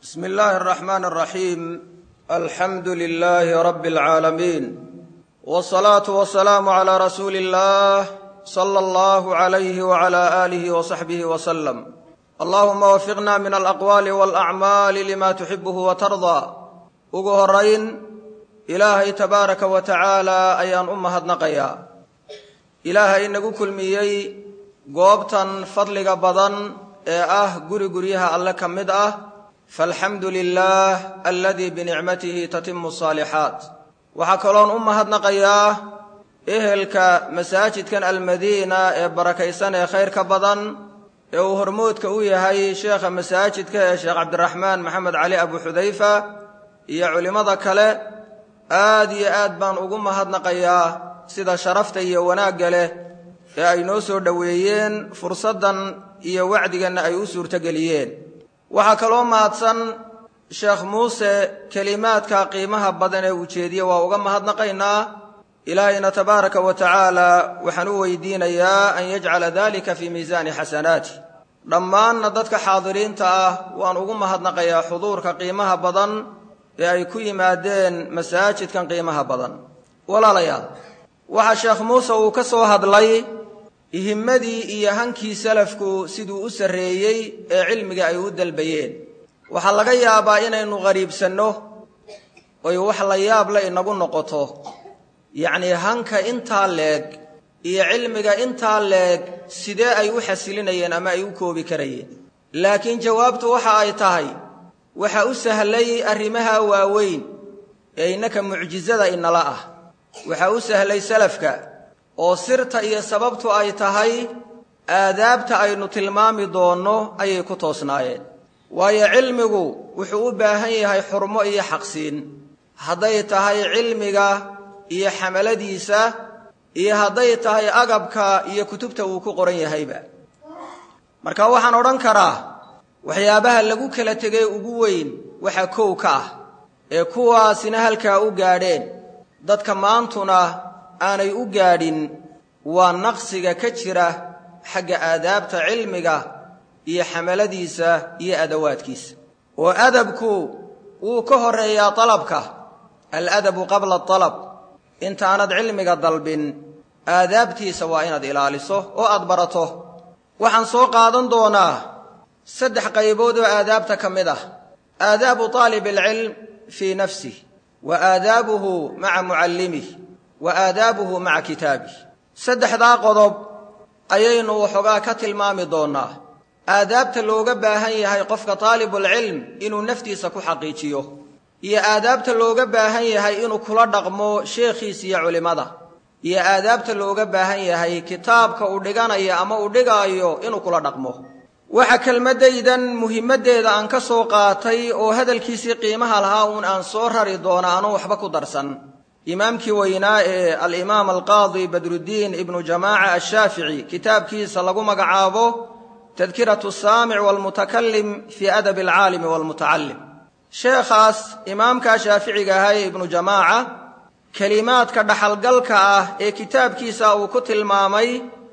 bsm اllahi الرحman الرaxيim alxamdu لlh rb العaalamiin wالصlaaةu وaلسlاam عlى rasuuli الlah slى اllah عlyh وعlى آlih وصaxbih وsلم allahuma wafiqna min alaqwaali wاlأcmaali lima tuxibh وtarضى ugu horayn ilaahay tabaaraka wa tacaala ayaan u mahadnaqayaa ilaahay inagu kulmiyey goobtan fadliga badan ee ah guri guryaha alle ka mid ah faalxamdu lilah aladii binicmatihi tatimu asaalixaat waxaa kaloon u mahadnaqayaa ehelka masaajidkan almadiina ee barakaysan ee khayrka badan ee uu hormoodka u yahay sheekha masaajidka ee sheekh cabdiraxmaan maxamed cali abu xudayfa iyo culimmada kale aad iyo aad baan ugu mahadnaqayaa sida sharafta iyo wanaagga leh ee ay noo soo dhoweeyeen fursaddan iyo wacdiganna ay u suurtogeliyeen waxaa kaloo mahadsan sheekh muuse kelimaadka qiimaha badan ee ujeediye waa uga mahadnaqaynaa ilaahayna tabaaraka wa tacaala waxaan u weydiinayaa an yajcala dalika fii miisaani xasanaati dhammaanna dadka xaadiriinta ah waan ugu mahadnaqayaa xuduurka qiimaha badan ee ay ku yimaadeen masaajidkan qiimaha badan walaalayaal waxaa sheekh muuse uu ka soo hadlay himmadii iyo hankii salafku siduu u sarreeyey ee cilmiga ay u dalbayeen waxaa laga yaabaa inaynu qariibsanno oy wax la yaab le inagu noqoto yacnii hanka intaa leeg iyo cilmiga intaa leeg sidee ay u xasilinayeen ama ay u koobi karayeen laakiin jawaabtu waxa ay tahay waxa u sahlay arrimaha waaweyn ee innaka mucjisada inala ah waxa u sahlay salafka oo sirta iyo sababtu ay tahay aadaabta aynu tilmaami doonno ayay ku toosnaayeen waayo cilmigu wuxuu u baahan yahay xurmo iyo xaqsiin hadday tahay cilmiga iyo xamaladiisa iyo hadday tahay agabka iyo kutubta uu ku qoran yahayba marka waxaan odhan karaa waxyaabaha lagu kala tegay ugu weyn waxa kow ka ah ee kuwaasina halkaa u gaadheen dadka maantuna aanay u gaadhin waa naqsiga ka jira xagga aadaabta cilmiga iyo xamaladiisa iyo adawaadkiisa oo adabku wuu ka horeeyaa dalabka aladabu qabla alab intaanad cilmiga dalbin aadaabtiisa waa inaad ilaaliso oo aad barato waxaan soo qaadan doonaa saddex qaybood oo aadaabta ka mid ah aadaabu aalib alcilm fii nafsih wa aadaabuhu maca mucallimih wa aadaabuhu maca kitaabih saddexdaa qodob ayaynu waxoogaa ka tilmaami doonnaa aadaabta looga baahan yahay qofka taalibulcilm inuu naftiisa ku xaqiijiyo iyo aadaabta looga baahan yahay inuu kula dhaqmo sheekhiisa iyo culimmada iyo aadaabta looga baahan yahay kitaabka uu dhiganayo ama uu dhigaayo inuu kula dhaqmo waxa kelmaddaydan muhimmaddeeda aan ka soo qaatay oo hadalkiisii qiimaha lahaa uun aan soo rari doona anuu waxba ku darsan imaamkii weynaa ee alimaam alqaadi badruddiin ibnu jamaaca ashaafici kitaabkiisa lagu magacaabo tadkiratu saamic waalmutakalim fii adabi alcaalimi waalmutacallim sheekhaas imaamkaa shaaficiga ahaa ee ibnu jamaaca kelimaadka dhaxalgalka ah ee kitaabkiisa uu ku tilmaamay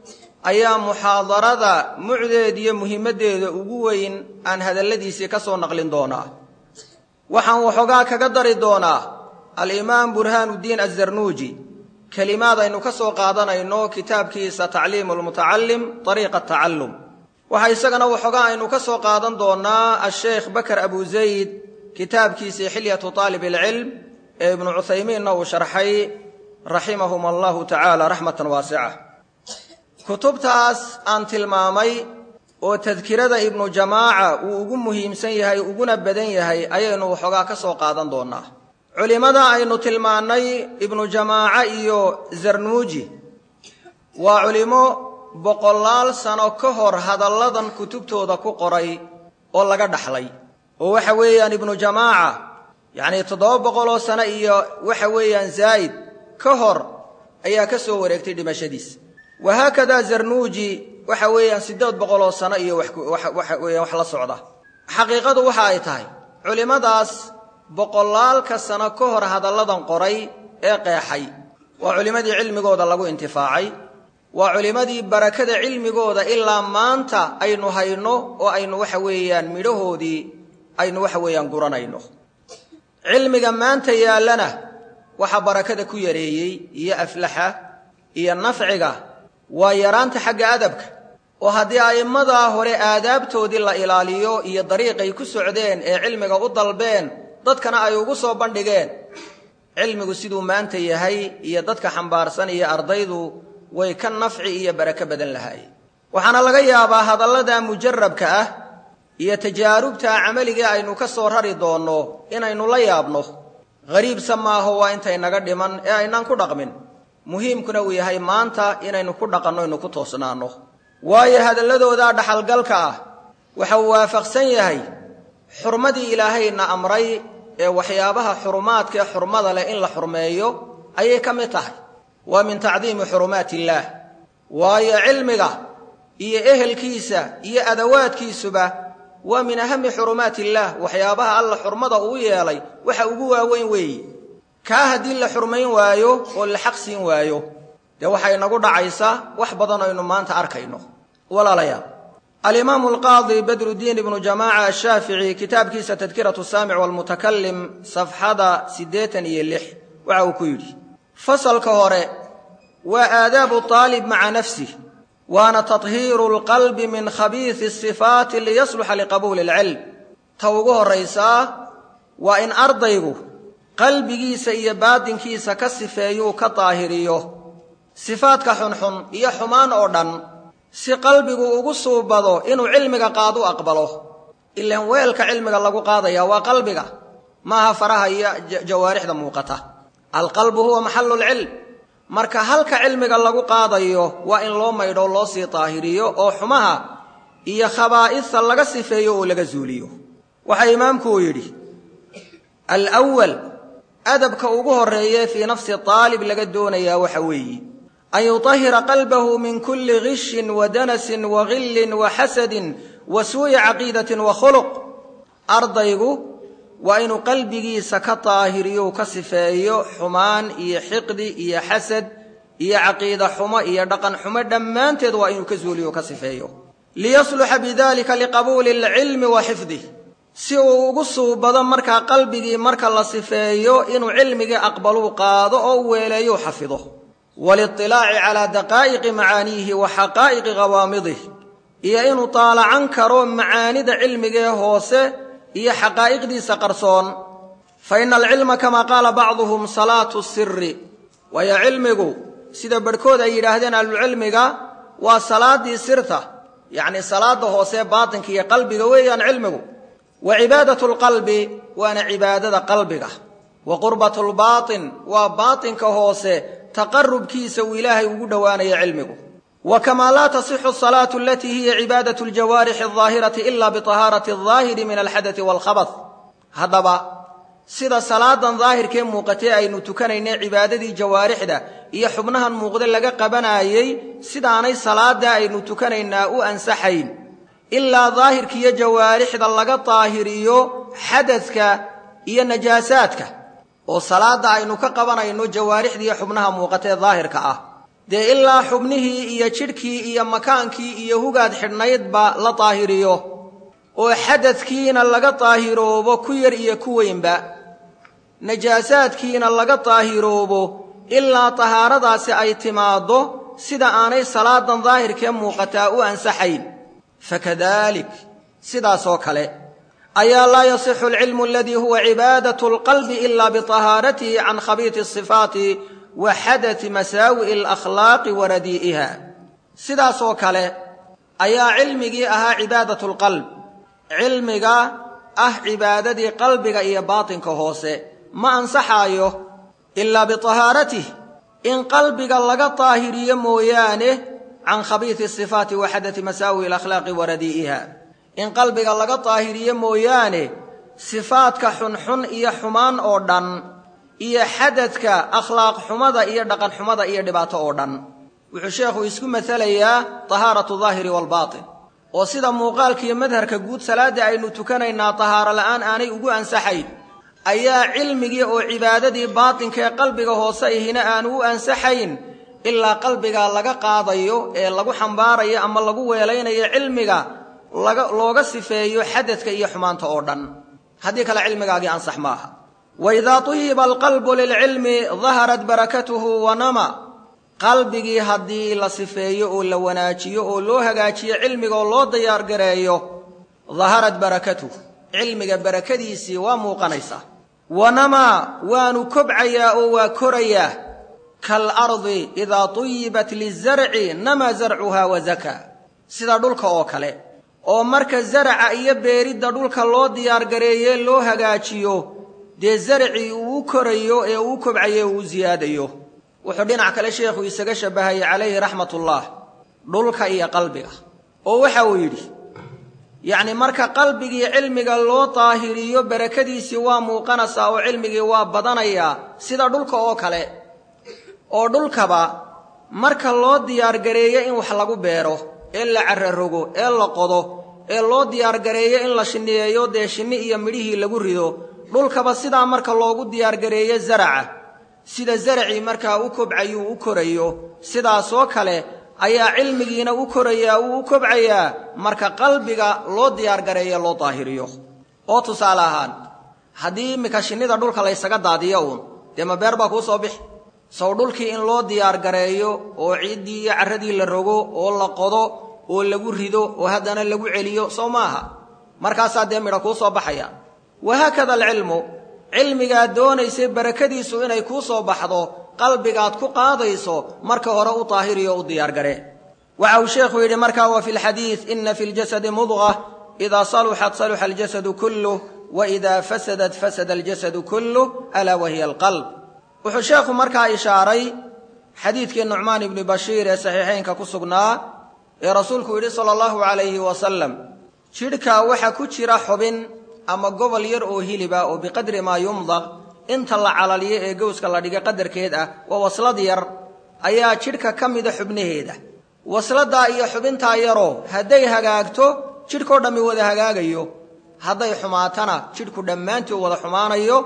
ayaa muxaadarada mucdeed iyo muhimmaddeeda ugu weyn aan hadalladiisii ka soo naqlin doonaa waxaan waxoogaa kaga dari doonaa alimaam burhaanuddiin azarnuuji kelimaad aynu ka soo qaadanayno kitaabkiisa tacliimu lmutacallim ariiqa tacallum waxa isagana waxoogaa aynu ka soo qaadan doonaa asheekh bakar abu zayd kitaabkiisii xilyatu aalib alcilm ee ibnu cuthaymiinna uu sharxay raximahum allahu tacaala raxmatan waasica kutubtaas aan tilmaamay oo tadkirada ibnu jamaaca uu ugu muhiimsan yahay uguna badan yahay ayaynu waxoogaa ka soo qaadan doonaa culimmada aynu tilmaannay ibnu jamaaca iyo zarnuuji waa culimo boqolaal sano ka hor hadalladan kutubtooda ku qoray oo laga dhaxlay oo waxa weeyaan ibnu jamaaca yacnii toddoba boqoloo sano iyo waxa weeyaan zaa'id ka hor ayaa ka soo wareegtay dhimashadiisa wahaakadaa zarnuuji waxa weeyaan siddeed boqoloo sano iyo waxa weeyaan wax la socda xaqiiqadu waxa ay tahay culimmadaas boqolaalka sano ka hor hadalladan qoray ee qeexay waa culimmadii cilmigooda lagu intifaacay waa culimmadii barakada cilmigooda ilaa maanta aynu hayno oo aynu waxa weeyaan midhahoodii aynu waxa weeyaan guranayno cilmiga maanta yaallana waxaa barakada ku yareeyey iyo aflaxa iyo nafciga waa yaraanta xagga adabka oo haddii a'immadaa hore aadaabtoodii la ilaaliyo iyo dariiqay ku socdeen ee cilmiga u dalbeen dadkana ay ugu soo bandhigeen cilmigu siduu maanta yahay iyo dadka xambaarsan iyo ardaydu way ka nafci iyo barako badan lahaayeen waxaana laga yaabaa hadallada mujarabka ah iyo tajaarubta camaligii aynu ka soo rari doonno inaynu la yaabno hariibsa maaho waa intay naga dhiman ee aynaan ku dhaqmin muhiimkuna uu yahay maanta inaynu ku dhaqanno aynu ku toosnaanno waayo hadalladoodaa dhaxalgalka ah waxa uu waafaqsan yahay xurmadii ilaahayna amray ee waxyaabaha xurumaadka ee xurmada leh in la xurmeeyo ayay ka mid tahay waa min tacdiimi xurumaat illaah waayo cilmiga iyo ehelkiisa iyo adawaadkiisuba waa min ahami xurumaat illaah waxyaabaha alla xurmada uu yeelay waxa ugu waaweyn weeye kaa haddii la xurmayn waayo oo la xaq siin waayo dee waxay nagu dhacaysaa wax badan aynu maanta arkayno walaalayaal alimaamu alqaadi badrudiin ibnu jamaaca ashaafici kitaabkiisa tadkiratu saamic walmutakalim safxada siddeetan iyo lix waxa uu ku yidhi fasalka hore waa aadaabu aalib maca nafsih waana tahiiru lqalbi min khabiisi sifaati liyasluxa liqabuuli alcilm ta ugu horraysaa waa in ardaygu qalbigiisa iyo baadinkiisa ka sifeeyuu ka daahiriyo sifaadka xunxun iyo xumaan oo dhan si qalbigu ugu suubado inuu cilmiga qaad u aqbalo ilaan weelka cilmiga lagu qaadaya waa qalbiga maaha faraha iyo jawaarixda muuqata alqalbu huwa maxallulcilm marka halka cilmiga lagu qaadayo waa in loo maydho loo sii daahiriyo oo xumaha iyo khabaa'isa laga sifeeyo oo laga zuuliyo waxaa imaamku uu yidhi alwal adabka ugu horreeye fii nafsi aalib laga doonayaa waxa weeye an yutahira qalbahu min kulli gishin wa danasin wa gillin wa xasadin wa suu'i caqiidatin wa khuluq ardaygu waa inuu qalbigiisa ka daahiriyo ka sifeeyo xumaan iyo xiqdi iyo xasad iyo caqiida xumo iyo dhaqan xumo dhammaanteed waa inuu ka zuuliyo ka sifeeyo liyasluxa bidalika liqabuuli alcilmi wa xifdih si uu ugu suubado markaa qalbigii marka la sifeeyo inuu cilmigii aqbaluu qaado oo u weeleeyou xafido waliطilaaci calaa daqaa'iqi macaaniihi wa xaqaa'iqi qawaamidih iyo inuu taalacan karo macaanida cilmigee hoose iyo xaqaa'iqdiisa qarsoon fa ina alcilma kamaa qaala bacduhum salaatu siri waayo cilmigu sida barhkood ay yidhaahdeen ahlucilmiga waa salaaddii sirta yacnii salaadda hoose baatinka iyo qalbiga weeyaan cilmigu wa cibaadatu lqalbi waana cibaadada qalbiga wa qurbatu lbaatin waa baatinka hoose taqarubkiisa uu ilaahay ugu dhowaanaya cilmigu wa kamaa laa tasixu asalaatu alatii hiya cibaadatu aljawaarixi aldaahirati ila biطahaarati aldaahiri min alxadati waalkhabat haddaba sida salaadan daahirkee muuqatee aynu tukanaynay cibaadadii jawaarixda iyo xubnahan muuqde laga qabanaayey sidaanay salaada aynu tukanaynaa u ansaxayn ilaa daahirkiiyo jawaarixda laga daahiriyo xadadka iyo najaasaadka oo salaada aynu ka qabanayno jawaarixdiiyo xubnaha muuqatee daahirka ah dee ilaa xubnihii iyo jidhkii iyo makaankii iyo hugaad xidhnaydba la daahiriyo oo xadadkiina laga daahiroobo ku yar iyo ku weynba najaasaadkiina laga daahiroobo ilaa tahaaradaasi ay timaaddo sida aanay salaadan daahirkee muuqataa u ansaxayn fakadalik sidaasoo kale ayaa laa yasixu alcilmu aladii huwa cibaadatu alqalbi ila biطahaaratihi can khabiiti asifaati wa xadati masaawi'i alakhlaaqi wa radii'iha sidaasoo kale ayaa cilmigii ahaa cibaadatu lqalb cilmiga ah cibaadadii qalbiga iyo baatinka hoose ma ansaxaayo ilaa biطahaaratih in qalbiga laga daahiriyo mooyaane can khabiiti sifaati wa xadati masaawi'i alakhlaaqi wa radii'iha in qalbiga laga daahiriyo mooyaane sifaadka xunxun iyo xumaan oo dhan iyo xadadka akhlaaq xumada iyo dhaqan xumada iyo dhibaato oo dhan wuxuu sheekhu isku masalayaa tahaaratu daahiri waalbaatin oo sida muuqaalkiiyo madharka guud salaadda aynu tukanaynaa tahaaro la'aan aanay ugu ansaxayn ayaa cilmigii oo cibaadadii baatinkaee qalbiga hoose ihina aanu u ansaxayn ilaa qalbiga laga qaadayo ee lagu xambaarayo ama lagu weelaynayo cilmiga looga sifeeyo xadadka iyo xumaanta oo dhan haddii kale cilmigaagii ansax maaha waidaa tuyiba alqalbu lilcilmi daharat barakatuhu wanama qalbigii haddii la sifeeyo oo la wanaajiyo oo loo hagaajiyo cilmiga oo loo diyaargareeyo daharat barakatuh cilmiga barakadiisii waa muuqanaysaa wanamaa waanu kobcayaa oo waa korayaa kaalardi idaa tuyibat lizarci namaa zarcuhaa wazakaa sida dhulka oo kale oo marka zaraca iyo beeridda dhulka loo diyaargareeye loo hagaajiyo dee zarcii uu u korayo ee uu u kobcayo uu u siyaadayo wuxuu dhinac kale sheekhu isaga shabbahayay calayhi raxmatullah dhulka iyo qalbiga oo waxa uu yidhi yacni marka qalbigii cilmiga loo daahiriyo barakadiisii waa muuqanaysaa oo cilmigii waa badanayaa sida dhulka oo kale oo dhulkaba marka loo diyaargareeyo in wax lagu beero ee la cararogo ee la qodo ee loo diyaargareeyo in la shinniyeeyo dee shinni iyo midhihii lagu rido dhulkaba sidaa marka loogu diyaargareeyo zaraca sida zaracii markaa u kobcayuu u korayo sidaasoo kale ayaa cilmigiina u korayaa uu u kobcayaa marka qalbiga loo diyaargareeyo loo daahiriyo oo tusaale ahaan haddii iminka shinnida dhulka laysaga daadiyo uun dee ma beer baa kuu soo bixi sow dhulkii in loo diyaargareeyo oo ciiddii iyo carradii la rogo oo la qodo oo lagu rido oo haddana lagu celiyo sow maaha markaasaa dee midha kuu soo baxaya wahaakada alcilmu cilmigaad doonaysay barakadiisu inay kuu soo baxdo qalbigaad ku qaadayso marka hore u daahiriyo u diyaargaree waxa uu sheekhu yidhi markaa wa fi lxadiid ina fi ljasadi mudqa idaa saluxat saluxa aljasadu kulluh wa idaa fasadat fasada aljasadu kulluh alaa wahiya alqalb wuxuu sheekhu markaa ishaaray xadiidkii nucmaan ibni bashiir ee saxiixaynka ku sugnaa ee rasuulku yidhi sala allahu calayhi wasalam jidhka waxa ku jira xubin ama gobol yar oo hiliba oo biqadri maa yumdaq inta la calaliyo ee gowska la dhiga qadarkeed ah waa waslad yar ayaa jidhka ka mida xubnaheeda wasladaa iyo xubintaa yaroo hadday hagaagto jidhkao dhammi wada hagaagayo hadday xumaatana jidhku dhammaantii wada xumaanayo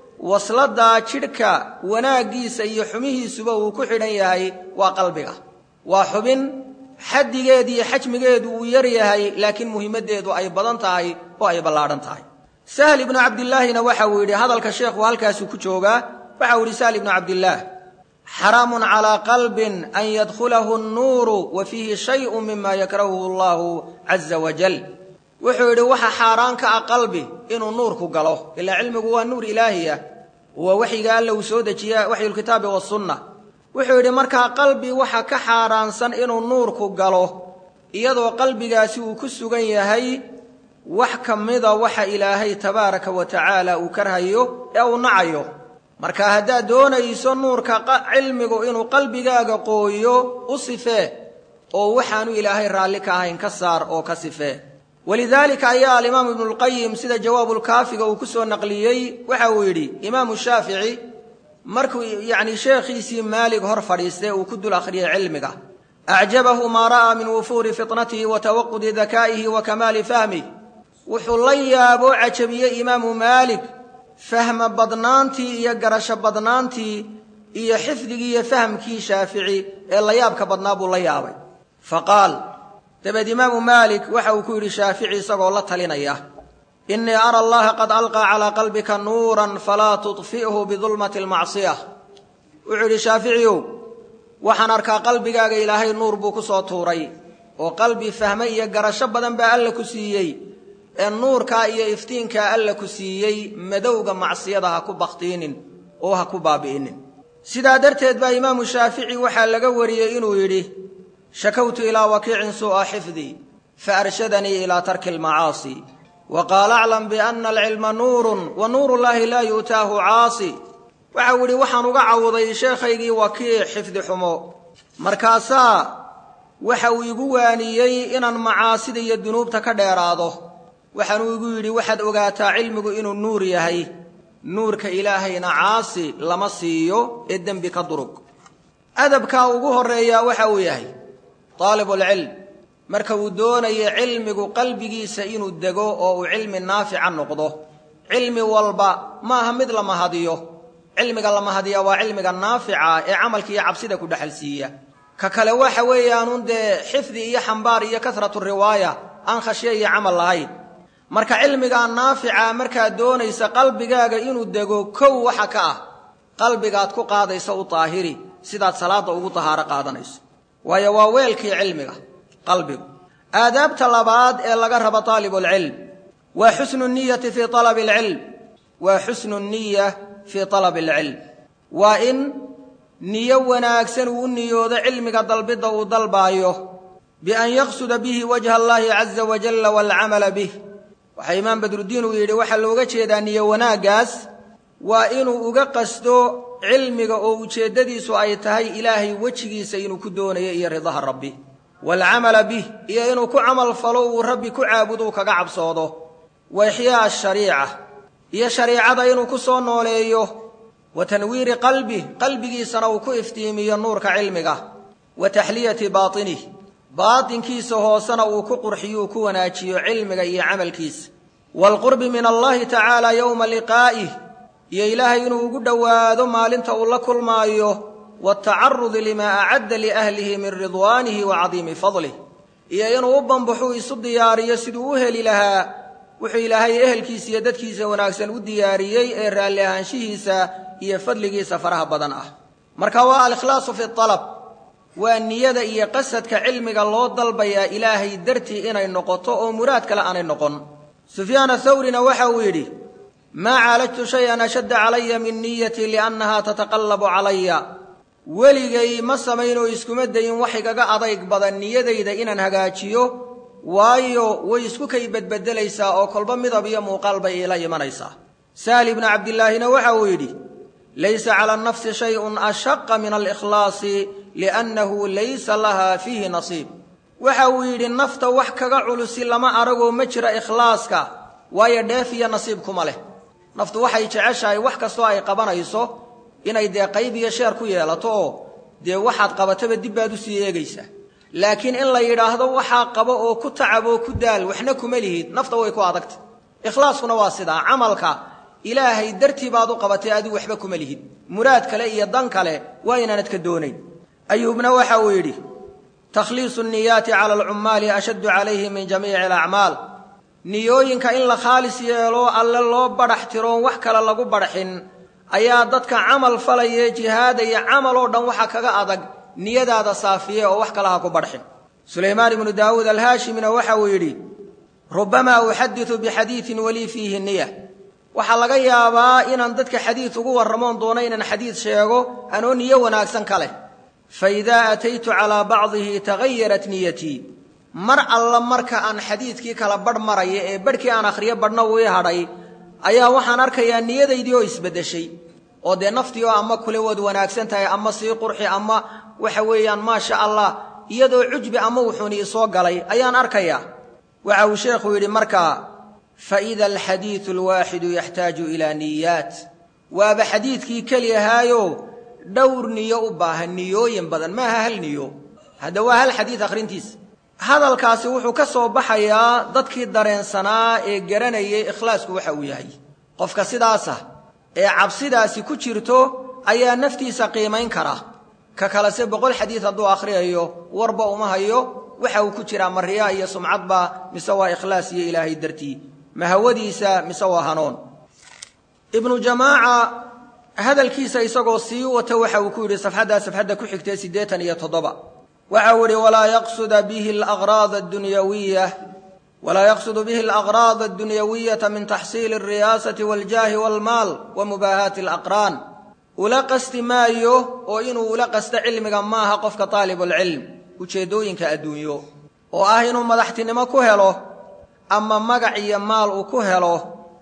wasladaa jidhka wanaaggiisa iyo xumihiisuba uu ku xidhan yahay waa qalbiga waa xubin xaddigeedu iyo xajmigeedu uu yar yahay laakiin muhiimaddeedu ay badan tahay oo ay ballaadhan tahay sahl ibnu cabdillaahina waxa uu yidhi hadalka sheekhu halkaasuu ku joogaa waxa uu yidhi sahl ibnu cabdillaah xaraamun calaa qalbin an yadkhulahu nnuuru wa fiihi shayun mima yakrahuhu allahu caza wajal wuxuu yidhi waxa xaaraan ka ah qalbi inuu nuurku galo ilaa cilmigu waa nuur ilaahiya waa waxyiga alla uu soo dejiya waxyulkitaabi wasunna wuxuu yidhi markaa qalbi waxa ka xaaraansan inuu nuurku galo iyadoo qalbigaasi uu ku sugan yahay wax ka mida waxa ilaahay tabaaraka wa tacaala uu karhayo ee uu nacayo marka haddaad doonayso nuurka cilmigu inuu qalbigaaga qooyo u sifee oo waxaanu ilaahay raalli ka ahayn ka saar oo ka sifee walidaalika ayaa alimaamu ibnulqayim sida jawaabulkaafiga uu ku soo naqliyey waxa uu yidhi imaamu shaafici markuu yacni sheekhiisii maalig hor fadhiistay uu ku dul akhriyay cilmiga acjabahu maa ra'aa min wufuuri fitnatihi wa tawaqudi dakaa'ihi wa kamaali fahmih wuxuu la yaaboo cajabiyey imaamu maalik fahma badnaantii iyo garasho badnaantii iyo xifdigii iyo fahamkii shaafici ee la yaabka badnaa buu la yaabay fa qaal dabeed imaamu maalik waxa uu ku yidhi shaafici isagoo la talinaya innii ara allaha qad alqaa calaa qalbika nuuran falaa tudfi'hu bidulmati almacsiya wuxuu yidhi shaaficiyow waxaan arkaa qalbigaaga ilaahay nuur buu ku soo tuuray oo qalbi fahme iyo garasho badan baa alla ku siiyey ee nuurkaa iyo iftiinkaa alla ku siiyey madowga macsiyada ha ku bakhtiinin oo ha ku baabi'inin sidaa darteed baa imaamu shaafici waxaa laga wariyey inuu yidhi shakawtu ilaa wakiicin suu'a xifdii fa arshadanii ilaa tarki almacaasi wa qaala aclam bianna alcilma nuurun wa nuurullaahi laa yu'taahu caasi waxa uu yidhi waxaan uga cawuday sheekhaygii wakiic xifdi xumo markaasaa waxa uu igu waaniyey inaan macaasida iyo dunuubta ka dheeraado waxaanuu igu yidhi waxaad ogaataa cilmigu inuu nuur yahay nuurka ilaahayna caasi lama siiyo ee dembi ka durug adabkaa ugu horreeyaa waxa uu yahay daalibulcilm marka uu doonayo cilmigu qalbigiisa inuu dego oo uu cilmi naafica noqdo cilmi walba maaha mid la mahadiyo cilmiga la mahadiya waa cilmiga naafica ee camalka iyo cabsida ku dhexal siiya ka kale waxa weeyaanun dee xifdi iyo xambaar iyo kasratu riwaaya aan khashye iyo camal lahayn marka cilmigaa naafica markaad doonaysa qalbigaaga inuu dego kow waxa ka ah qalbigaad ku qaadaysa u daahiri sidaad salaadda ugu dahaaro qaadanayso waayo waa weelkii cilmiga qalbigu aadaabta labaad ee laga rabo taalibulcilm waa xusnu niyati fii alabi alcilm waa xusnu niya fii talabi alcilm waa in niyo wanaagsan uu u niyoodo cilmiga dalbidda uu dalbaayo bian yaqsuda bihi wajha allahi caza wajalla waalcamala bih waxaa imaam badrudiin uu yidhi waxaa looga jeedaa niyo wanaaggaas waa inuu uga qasdo cilmiga oo ujeeddadiisu ay tahay ilaahay wejigiisa inuu ku doonayo iyo ridaha rabbi waalcamala bih iyo inuu ku camal falo uu rabbi ku caabudo kaga cabsoodo wa ixyaa ashariica iyo shariicada inuu ku soo nooleeyo wa tanwiiri qalbih qalbigiisana uu ku iftiimiyo nuurka cilmiga wa taxliyati baatinih baatinkiisa hoosena uu ku qurxiyo uu ku wanaajiyo cilmiga iyo camalkiisa waalqurbi min allahi tacaala yowma liqaa'ih iyo ilaahay inuu ugu dhowaado maalinta uu la kulmaayo watacarudi limaa acadda liahlihi min ridwaanihi wa cadiimi fadlih iyo inuu u bambaxuu isu diyaariyo siduu u heli lahaa wuxuu ilaahay ehelkiisa iyo dadkiisa wanaagsan u diyaariyey ee raalli ahaanshihiisa iyo fadligiisa faraha badan ah marka waa alikhlaasu fi alab waa niyada iyo qasadka cilmiga loo dalbayaa ilaahay dartii inay noqoto oo muraad kale aanay noqon sufyaan athawrina waxa uu yidhi maa caalajtu shay-an ashadda calaya min niyatii liannahaa tataqallabu calaya weligay ma samayn oo iskuma dayin wax igaga adayg badan niyadayda inaan hagaajiyo waayo way isku kay bedbedelaysaa oo kolba midab iyo muuqaal bay iila imanaysaa sahal ibnu cabdillaahina waxa uu yidhi laysa cala nafsi shayun ashaqa min alikhlaasi liannahu laysa laha fiihi nasiib waxa uu yidhi nafta wax kaga culusi lama aragoo ma jira ikhlaaska waayo dheef iyo nasiib kuma leh naftu waxay jeceshahay wax kastoo ay qabanayso inay dee qayb iyo sheer ku yeelato oo dee waxaad qabataba dib baad usii eegaysaa laakiin in la yidhaahdo waxaa qabo oo ku tacab oo ku daal waxna kuma lihid nafta way ku adagta ikhlaaskuna waa sidaa camalka ilaahay dartii baad u qabatay adigu waxba kuma lihid muraad kale iyo dan kale waa inaanad ka doonayn ayuubna waxa uu yidhi takhliisu niyaati cala alcummaali ashaddu calayhi min jamiici alacmaal niyooyinka in la khaalis yeelo alle loo badhax tiroon wax kale lagu badhaxin ayaa dadka camal falaye jihaadaya camal oo dhan waxa kaga adag niyadaada saafiye oo wax kale ha ku badxin sulaymaan ibnu daawuud alhaashimina waxa uu yidhi rubamaa uxaditu bixadiidin walii fiihi niya waxaa laga yaabaa inaan dadka xadiid ugu warramoon doono inaan xadiid sheego anoo niyo wanaagsan ka leh fa idaa ataytu calaa bacdihi tagayarat niyatii mar alla marka aan xadiidkii kala badh maraya ee badhkii aan akhriyo badhna wii hadhay ayaa waxaan arkayaa niyadaydii oo isbeddeshay oo dee naftii oo ama kule waad wanaagsan tahay ama sii qurxi ama waxa weeyaan maasha allah iyadoo cujbi ama wuxuuni isoo galay ayaan arkayaa waxa uu sheekhu yidhi markaa faida alxadiidu alwaaxidu yaxtaaju ilaa niyaat waaba xadiidkii keliyahaayo dhowr niyo u baahan niyooyin badan maaha hal niyo hadda waa hal xadiid akhrintiisa hadalkaasi wuxuu ka soo baxayaa dadkii dareensanaa ee garanayay ikhlaasku waxa uu yahay qofka sidaasa ee cabsidaasi ku jirto ayaa naftiisa qiimayn kara ka kalese boqol xadiid hadduu akhriyayo warba uma hayo waxa uu ku jiraa mariyaa iyo sumcadba mise waa ikhlaas iyo ilaahay dartii mahawadiisa mise waa hanoon ibnu jamaaca hadalkiisa isagoo sii wata waxa uu ku yidhi safxaddaa safxadda ku xigtee siddeetan iyo toddoba waxa uu yidhi walaa yaqsuda bihi alaqraad addunyawiya walaa yaqsudu bihi alaqraad addunyawiyata min taxsiili alriyaasati waاljaahi waalmaal wa mubaahaati alaqraan ula qasti maayo oo inuu ula qasto cilmiga maaha qofka taalibulcilm ujeeddooyinka adduunyo oo ah inuu madaxtinimo ku helo ama magac iyo maal uu ku helo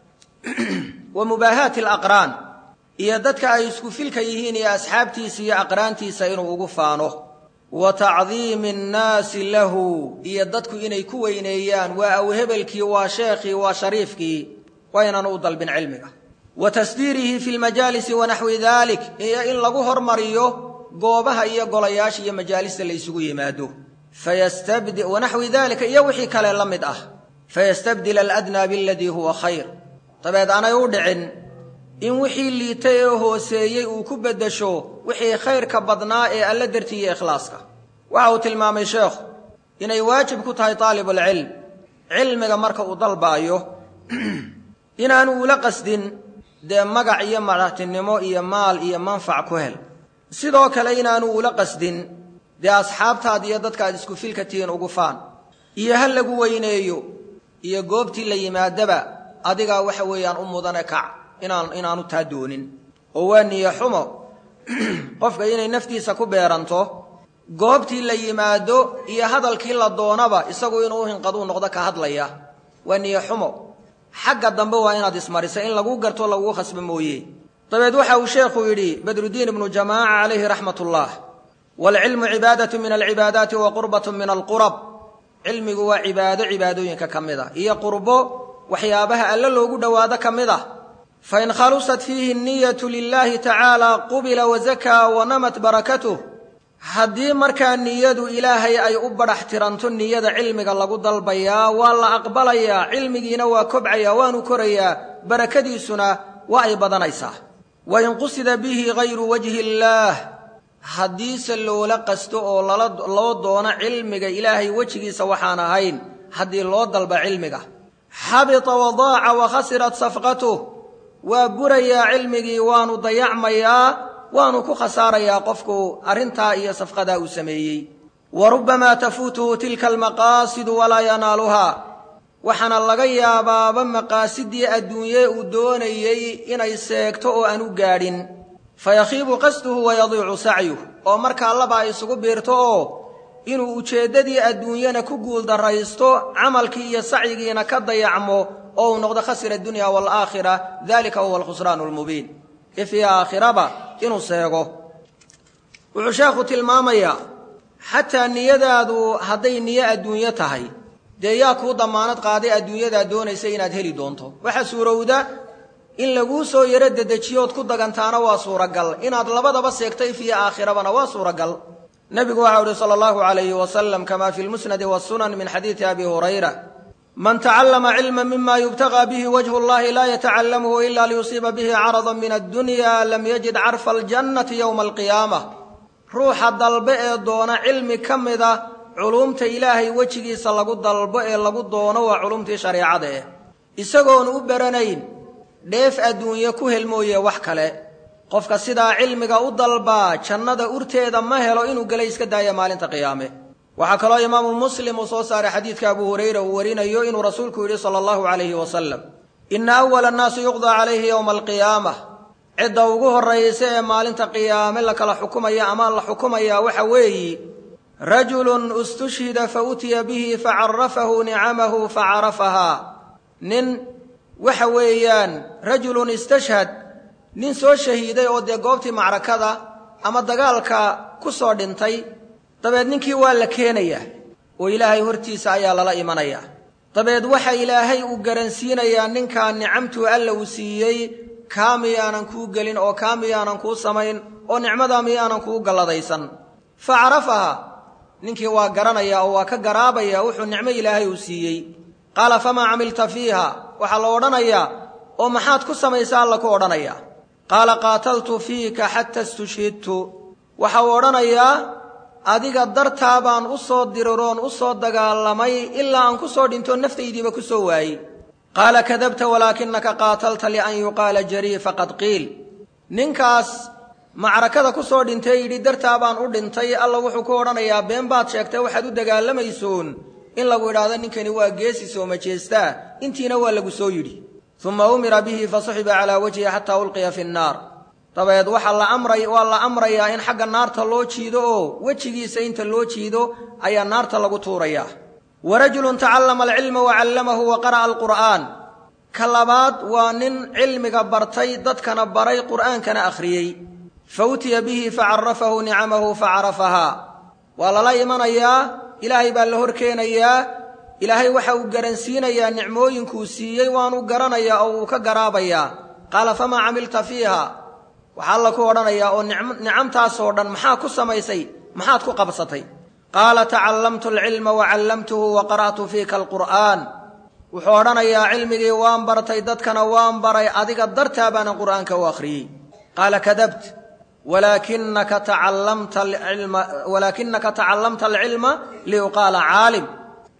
wa mubaahaati alaqraan iyo dadka ay isku filka yihiin iyo asxaabtiisa iyo aqraantiisa inuu ugu faano wa tacdiimi annaasi lahu iyo dadku inay ku weyneeyaan waa awhebelkii waa sheekhii waa shariifkii waa inaanu u dalbin cilmiga wa tasdiirihi fi lmajaalisi wanaxwi dalik iyo in lagu hormariyo goobaha iyo golayaasha iyo majaalista la ysugu yimaado wanaxwi dalika iyo wixii kale la mid ah fayastabdil aladnaa biladii huwa khayr dabeed aanay u dhicin in wixii liitay ee hooseeyey uu ku beddesho wixii khayrka badnaa ee alla dartii iyo ikhlaaska waxa uu tilmaamay sheekhu inay waajib ku tahay taalibulcilm cilmiga marka uu dalbaayo inaanu ula qasdin dee magac iyo madaxtinimo iyo maal iyo manfac ku hel sidoo kale inaanu ula qasdin dee asxaabtaad iyo dadkaad isku filka tihiin ugu faan iyo ha lagu weyneeyo iyo goobtii la yimaadaba adigaa waxa weeyaan u mudane kac inaan inaanu taa doonin oo waa niyo xumo qofka inay naftiisa ku beeranto goobtii la yimaado iyo hadalkii la doonaba isagu inuu hinqaduu noqdo ka hadlaya waa niyo xumo xagga dambe waa inaad ismarisa in laguu garto laguu khasbo mooye dabeed waxa uu sheekhu yidhi badrudiin ibnu jamaaca calayhi raxmat ullah waalcilmu cibaadatu min alcibaadaati wa qurbatu min alqurab cilmigu waa cibaado cibaadooyinka ka mid a iyo qurbo waxyaabaha alle loogu dhowaado ka mid ah fain khalusat fiihi niyatu lilaahi tacaala qubila wazakaa wanamat barakatuh haddii markaa niyadu ilaahay ay u badhax tiranto niyada cilmiga lagu dalbayaa waa la aqbalayaa cilmigiina waa kobcayaa waanu korayaa barakadiisuna waa ay badanaysaa wain qusida bihi gayru wajhi illaah haddiise loola qasto oo loo doono cilmiga ilaahay wejigiisa waxaan ahayn haddii loo dalba cilmiga xabita wadaaca wa khasirat safqatuh waa burayaa cilmigii waanu dayacmayaa waanu ku khasaarayaa qofku arrintaa iyo safqadaa uu sameeyey wa rubbamaa tafuutuhu tilka almaqaasidu walaa yanaaluhaa waxaana laga yaabaaba maqaasidii adduunye uu doonayey inay seegto oo aan u gaadhin fayakhiibu qasduhu wayadiicu sacyuh oo markaa laba ay isugu biirto oo inuu ujeeddadii adduunyana ku guuldarraysto camalkii iyo sacyigiina ka dayacmo oo uu noqdo khasira adunya waalaakhira dalika huwa alkhusraanu almubiin ifii aakhiraba inuu seego wuxuu sheekhu tilmaamayaa xataa niyadaadu hadday niyo adduunyo tahay dee yaa kuu dammaanad qaaday adduunyadaa doonaysa inaad heli doonto waxaa suurowda in laguu soo yaro dedejiyood ku dagantaana waa suuragal inaad labadaba seegto ifiyo aakhirabana waa suuragal nebigu waxau uhi sala allahu calayhi wasalam kama fi lmusnadi wasunan min xadiidi abi hurayra man tacallama cilma mima yubtagaa bihi wajhu اllahi laa yatacallamuhu ila liyusiiba bihi carada min addunya lam yajid carfa aljannati yowma alqiyaamah ruuxa dalbe ee doona cilmi ka mida culuumta ilaahay wejigiisa lagu dalbo ee lagu doono waa culumtii shareecada eh isagoonu u baranayn dheef adduunye ku hel mooye wax kale qofka sidaa cilmiga u dalbaa jannada urteeda ma helo inuu gela iska daaya maalinta qiyaame waxaa kaloo imaamu muslim uu soo saaray xadiidka abu hurayra uu warinayo inuu rasuulku yidhi sala allahu calayhi wasalam inna awala annaasi yuqdaa calayhi yowma alqiyaamah cidda ugu horraysa ee maalinta qiyaame la kala xukumaya ama la xukumayaa waxa weeyi rajulun istushhida fa utiya bihi facarafahu nicamahu facarafahaa nin waxa weeyaan rajulun istashhad nin soo shahiiday oo dee goobtii macrakada ama dagaalka ku soo dhintay dabeed ninkii waa la keenayaa oo ilaahay hortiisa ayaa lala imanayaa dabeed waxa ilaahay uu garansiinayaa ninkaa nicamtuu alla uu siiyey kaa miyaanan kuu gelin oo kaa miyaanan kuu samayn oo nicmadaa miyaanan kuu galladaysan fa carafaha ninkii waa garanayaa oo waa ka garaabaya wuxuu nicmo ilaahay uu siiyey qaala famaa camilta fiiha waxaa la odhanayaa oo maxaad ku samaysa alla ku odhanayaa qaala qaataltu fiika xata istushhidtu waxa uu odhanayaa adiga dartaa baan u soo diriroon u soo dagaalamay ilaa aan ku soo dhinto naftaydiiba ku soo waayey qaala kadabta walaakinaka qaatalta lian yuqaala jarii faqad qiil ninkaas macrakada ku soo dhintay yidhi dartaa baan u dhintay alla wuxuu ku odhanayaa been baad sheegtay waxaad u dagaalamaysoon in lagu idhaahdo ninkani waa geesi soo majeestaa intiina waa lagu soo yidhi uma umira bihi fasuxiba calaa wajhi xataa ulqiya fi nnaar dabeed waxaa la amray waa la amrayaa in xagga naarta loo jiido oo wejigiisa inta loo jiido ayaa naarta lagu tuurayaa wa rajulun tacallama alcilma wa callamahu wa qara'a alqur'aan ka labaad waa nin cilmiga bartay dadkana baray qur'aankana akhriyey fa utiya bihi facarafahu nicamahu facarafahaa waa lala imanayaa ilaahay baa la hor keenayaa ilaahay waxa uu garansiinayaa nicmooyinkuu siiyey waanu garanayaa oo uu ka garaabayaa qaala famaa camilta fiiha waxaa alla ku odhanayaa oo nicamtaasoo dhan maxaa ku samaysay maxaad ku qabsatay qaala tacallamtu alcilma wa callamtuhu wa qara'tu fiika alqur'aan wuxuu odhanayaa cilmigii waan bartay dadkana waan baray adiga dartaa baanan qur'aanka u akhriyey qaala kadabt walaakinaka tacallamta alcilma walaakinaka tacallamta alcilma liyuqaala caalim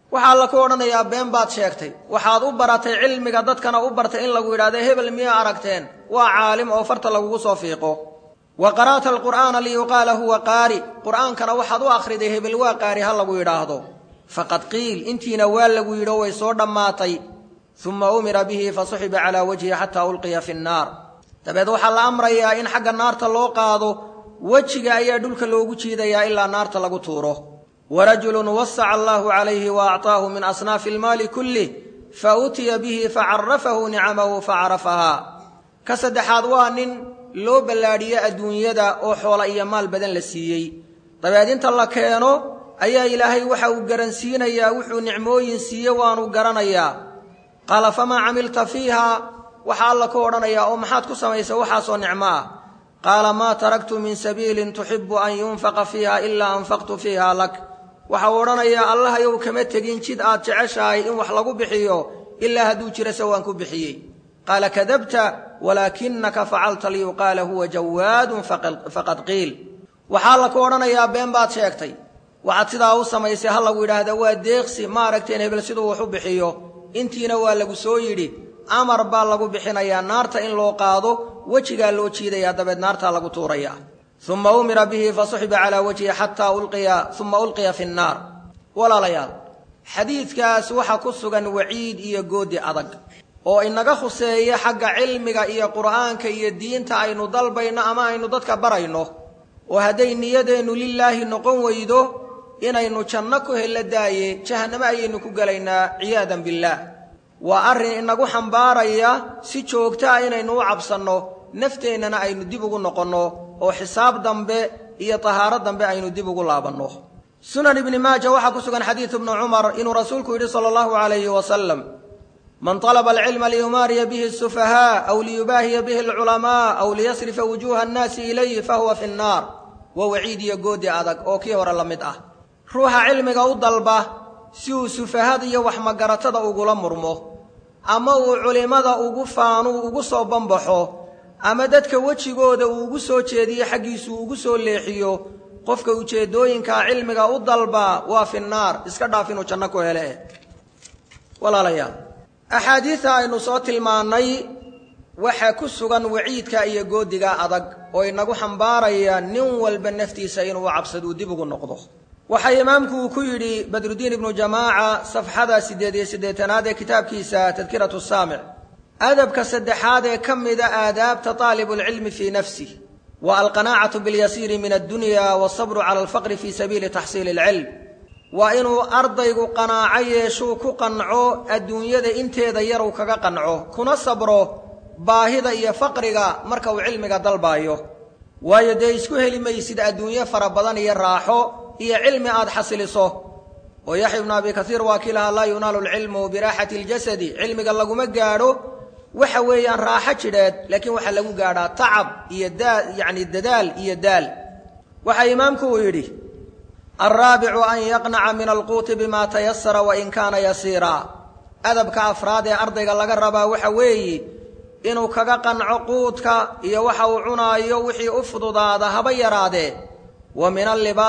waxaa la ku odhanayaa been baad sheegtay waxaad u baratay cilmiga dadkana u bartay in lagu yidhahdo hebel miyaa aragteen waa caalim oo farta lagugu soo fiiqo wa qara'ta alqur'aana liyuqaala huwa qaari qur'aankana waxaad u akhriday hebel waa qaari ha lagu yidhaahdo faqad qiil intiina waa lagu yidho way soo dhammaatay uma umira bihi fasuxiba calaa wajhi xataa ulqiya fi nnaar dabeed waxaa la amrayaa in xagga naarta loo qaado wejiga ayaa dhulka loogu jiidayaa ilaa naarta lagu tuuro warajulun wasaca allaahu calayhi wa acطaahu min asnaafi almaali kullih fa utiya bihi facarafahu nicamahu facarafahaa ka saddexaad waa nin loo ballaadhiyo adduunyada oo xoola iyo maal badan la siiyey dabeed inta la keeno ayaa ilaahay waxa uu garansiinayaa wuxuu nicmooyin siiye waanu garanayaa qaala famaa camilta fiiha waxaa alla ku odhanayaa oo maxaad ku samaysay waxaasoo nicmo ah qaala maa taraktu min sabiilin tuxibu an yunfaqa fiiha ilaa anfaqtu fiiha lak waxa uu odhanayaa allahayow kama tegin jid aad jeceshahay in wax lagu bixiyo ilaa hadduu jirase waan ku bixiyey qaala kadabta walaakinaka facalta liyuqaala huwa jawaadun faqad qiil waxaa la ku odhanayaa been baad sheegtay waxaad sidaa u samaysay ha lagu yidhaahda waa deeqsi ma aragteen hebel siduu wax u bixiyo intiina waa lagu soo yidhi amar baa lagu bixinayaa naarta in loo qaado wejigaa loo jiidayaa dabeed naartaa lagu tuurayaa uma umira bihi fasuxiba calaa wajhi xataa ulqiya uma ulqiya fi nnaar walaalayaal xadiidkaas waxaa ku sugan waciid iyo goodi adag oo inaga khuseeya xagga cilmiga iyo qur'aanka iyo diinta aynu dalbayno ama aynu dadka barayno oo hadday niyadeennu lilaahi noqon weydo inaynu janno ku hella daaye jahannamo ayaynu ku gelaynaa ciyaadan billaah waa arrin inagu xambaaraya si joogto ah inaynu u cabsanno nafteennana aynu dib ugu noqonno oo xisaab dambe iyo tahaaro dambe aynu dib ugu laabanno sunan ibni maaja waxaa ku sugan xadiidu ibnu cumar inuu rasuulku yidhi sala allahu calayhi wasalam man talaba alcilma liyumaariya bihi asufahaa aw liyubaahiya bihi alculamaa aw liyasrifa wujuuha annaasi ilayhi fahuwa fi nnaar waa waciid iyo goodi adag oo kii hore la mid ah ruuxa cilmiga u dalba si uu sufahada iyo waxmagaratada ugula murmo ama uu culimmada ugu faanuu ugu soo banbaxo ama dadka wejigooda uu ugu soo jeediyo xaggiisuu ugu soo leexiyo qofka ujeeddooyinkaa cilmiga u dalba waa fi nnaar iska dhaaf inuu janno ku hele walaalayaal axaadiida aynu soo tilmaannay waxaa ku sugan waciidka iyo goodiga adag oo inagu xambaaraya nin walba naftiisa inuu cabsaduu dib ugu noqdo waxaa imaamku uu ku yidhi badrudiin ibnu jamaaca safxada siddeed iyo siddeetanaad ee kitaabkiisa tadkiratu saamic adabka saddexaad ee ka mida aadaabta taalibulcilmi fii nafsih wa alqanaacatu biاlyasiiri min addunya waasabru cala alfaqri fii sabiili taxsiili alcilm waa inuu ardaygu qanaaco yeeshuu ku qanco adduunyada inteeda yaruu kaga qanco kuna sabro baahida iyo faqriga marka uu cilmiga dalbaayo waayo dee isku heli maysid adduunyo fara badan iyo raaxo iyo cilmi aad xasiliso oo yaxya ibnu abi kaiir waa kii lahaa laa yunaalu lcilmu biraaxati اljasadi cilmiga laguma gaadho waxa weeyaan raaxo jidheed laakiin waxaa lagu gaadhaa tacab iyo daa yacni dadaal iyo daal waxaa imaamku uu yidhi alraabicu an yaqnaca min alquuti bima tayasara wain kaana yasiira adabka afraad ee ardayga laga rabaa waxa weeye inuu kaga qanco quudka iyo waxa uu cunaayo wixii u fududaada haba yaraadee wa min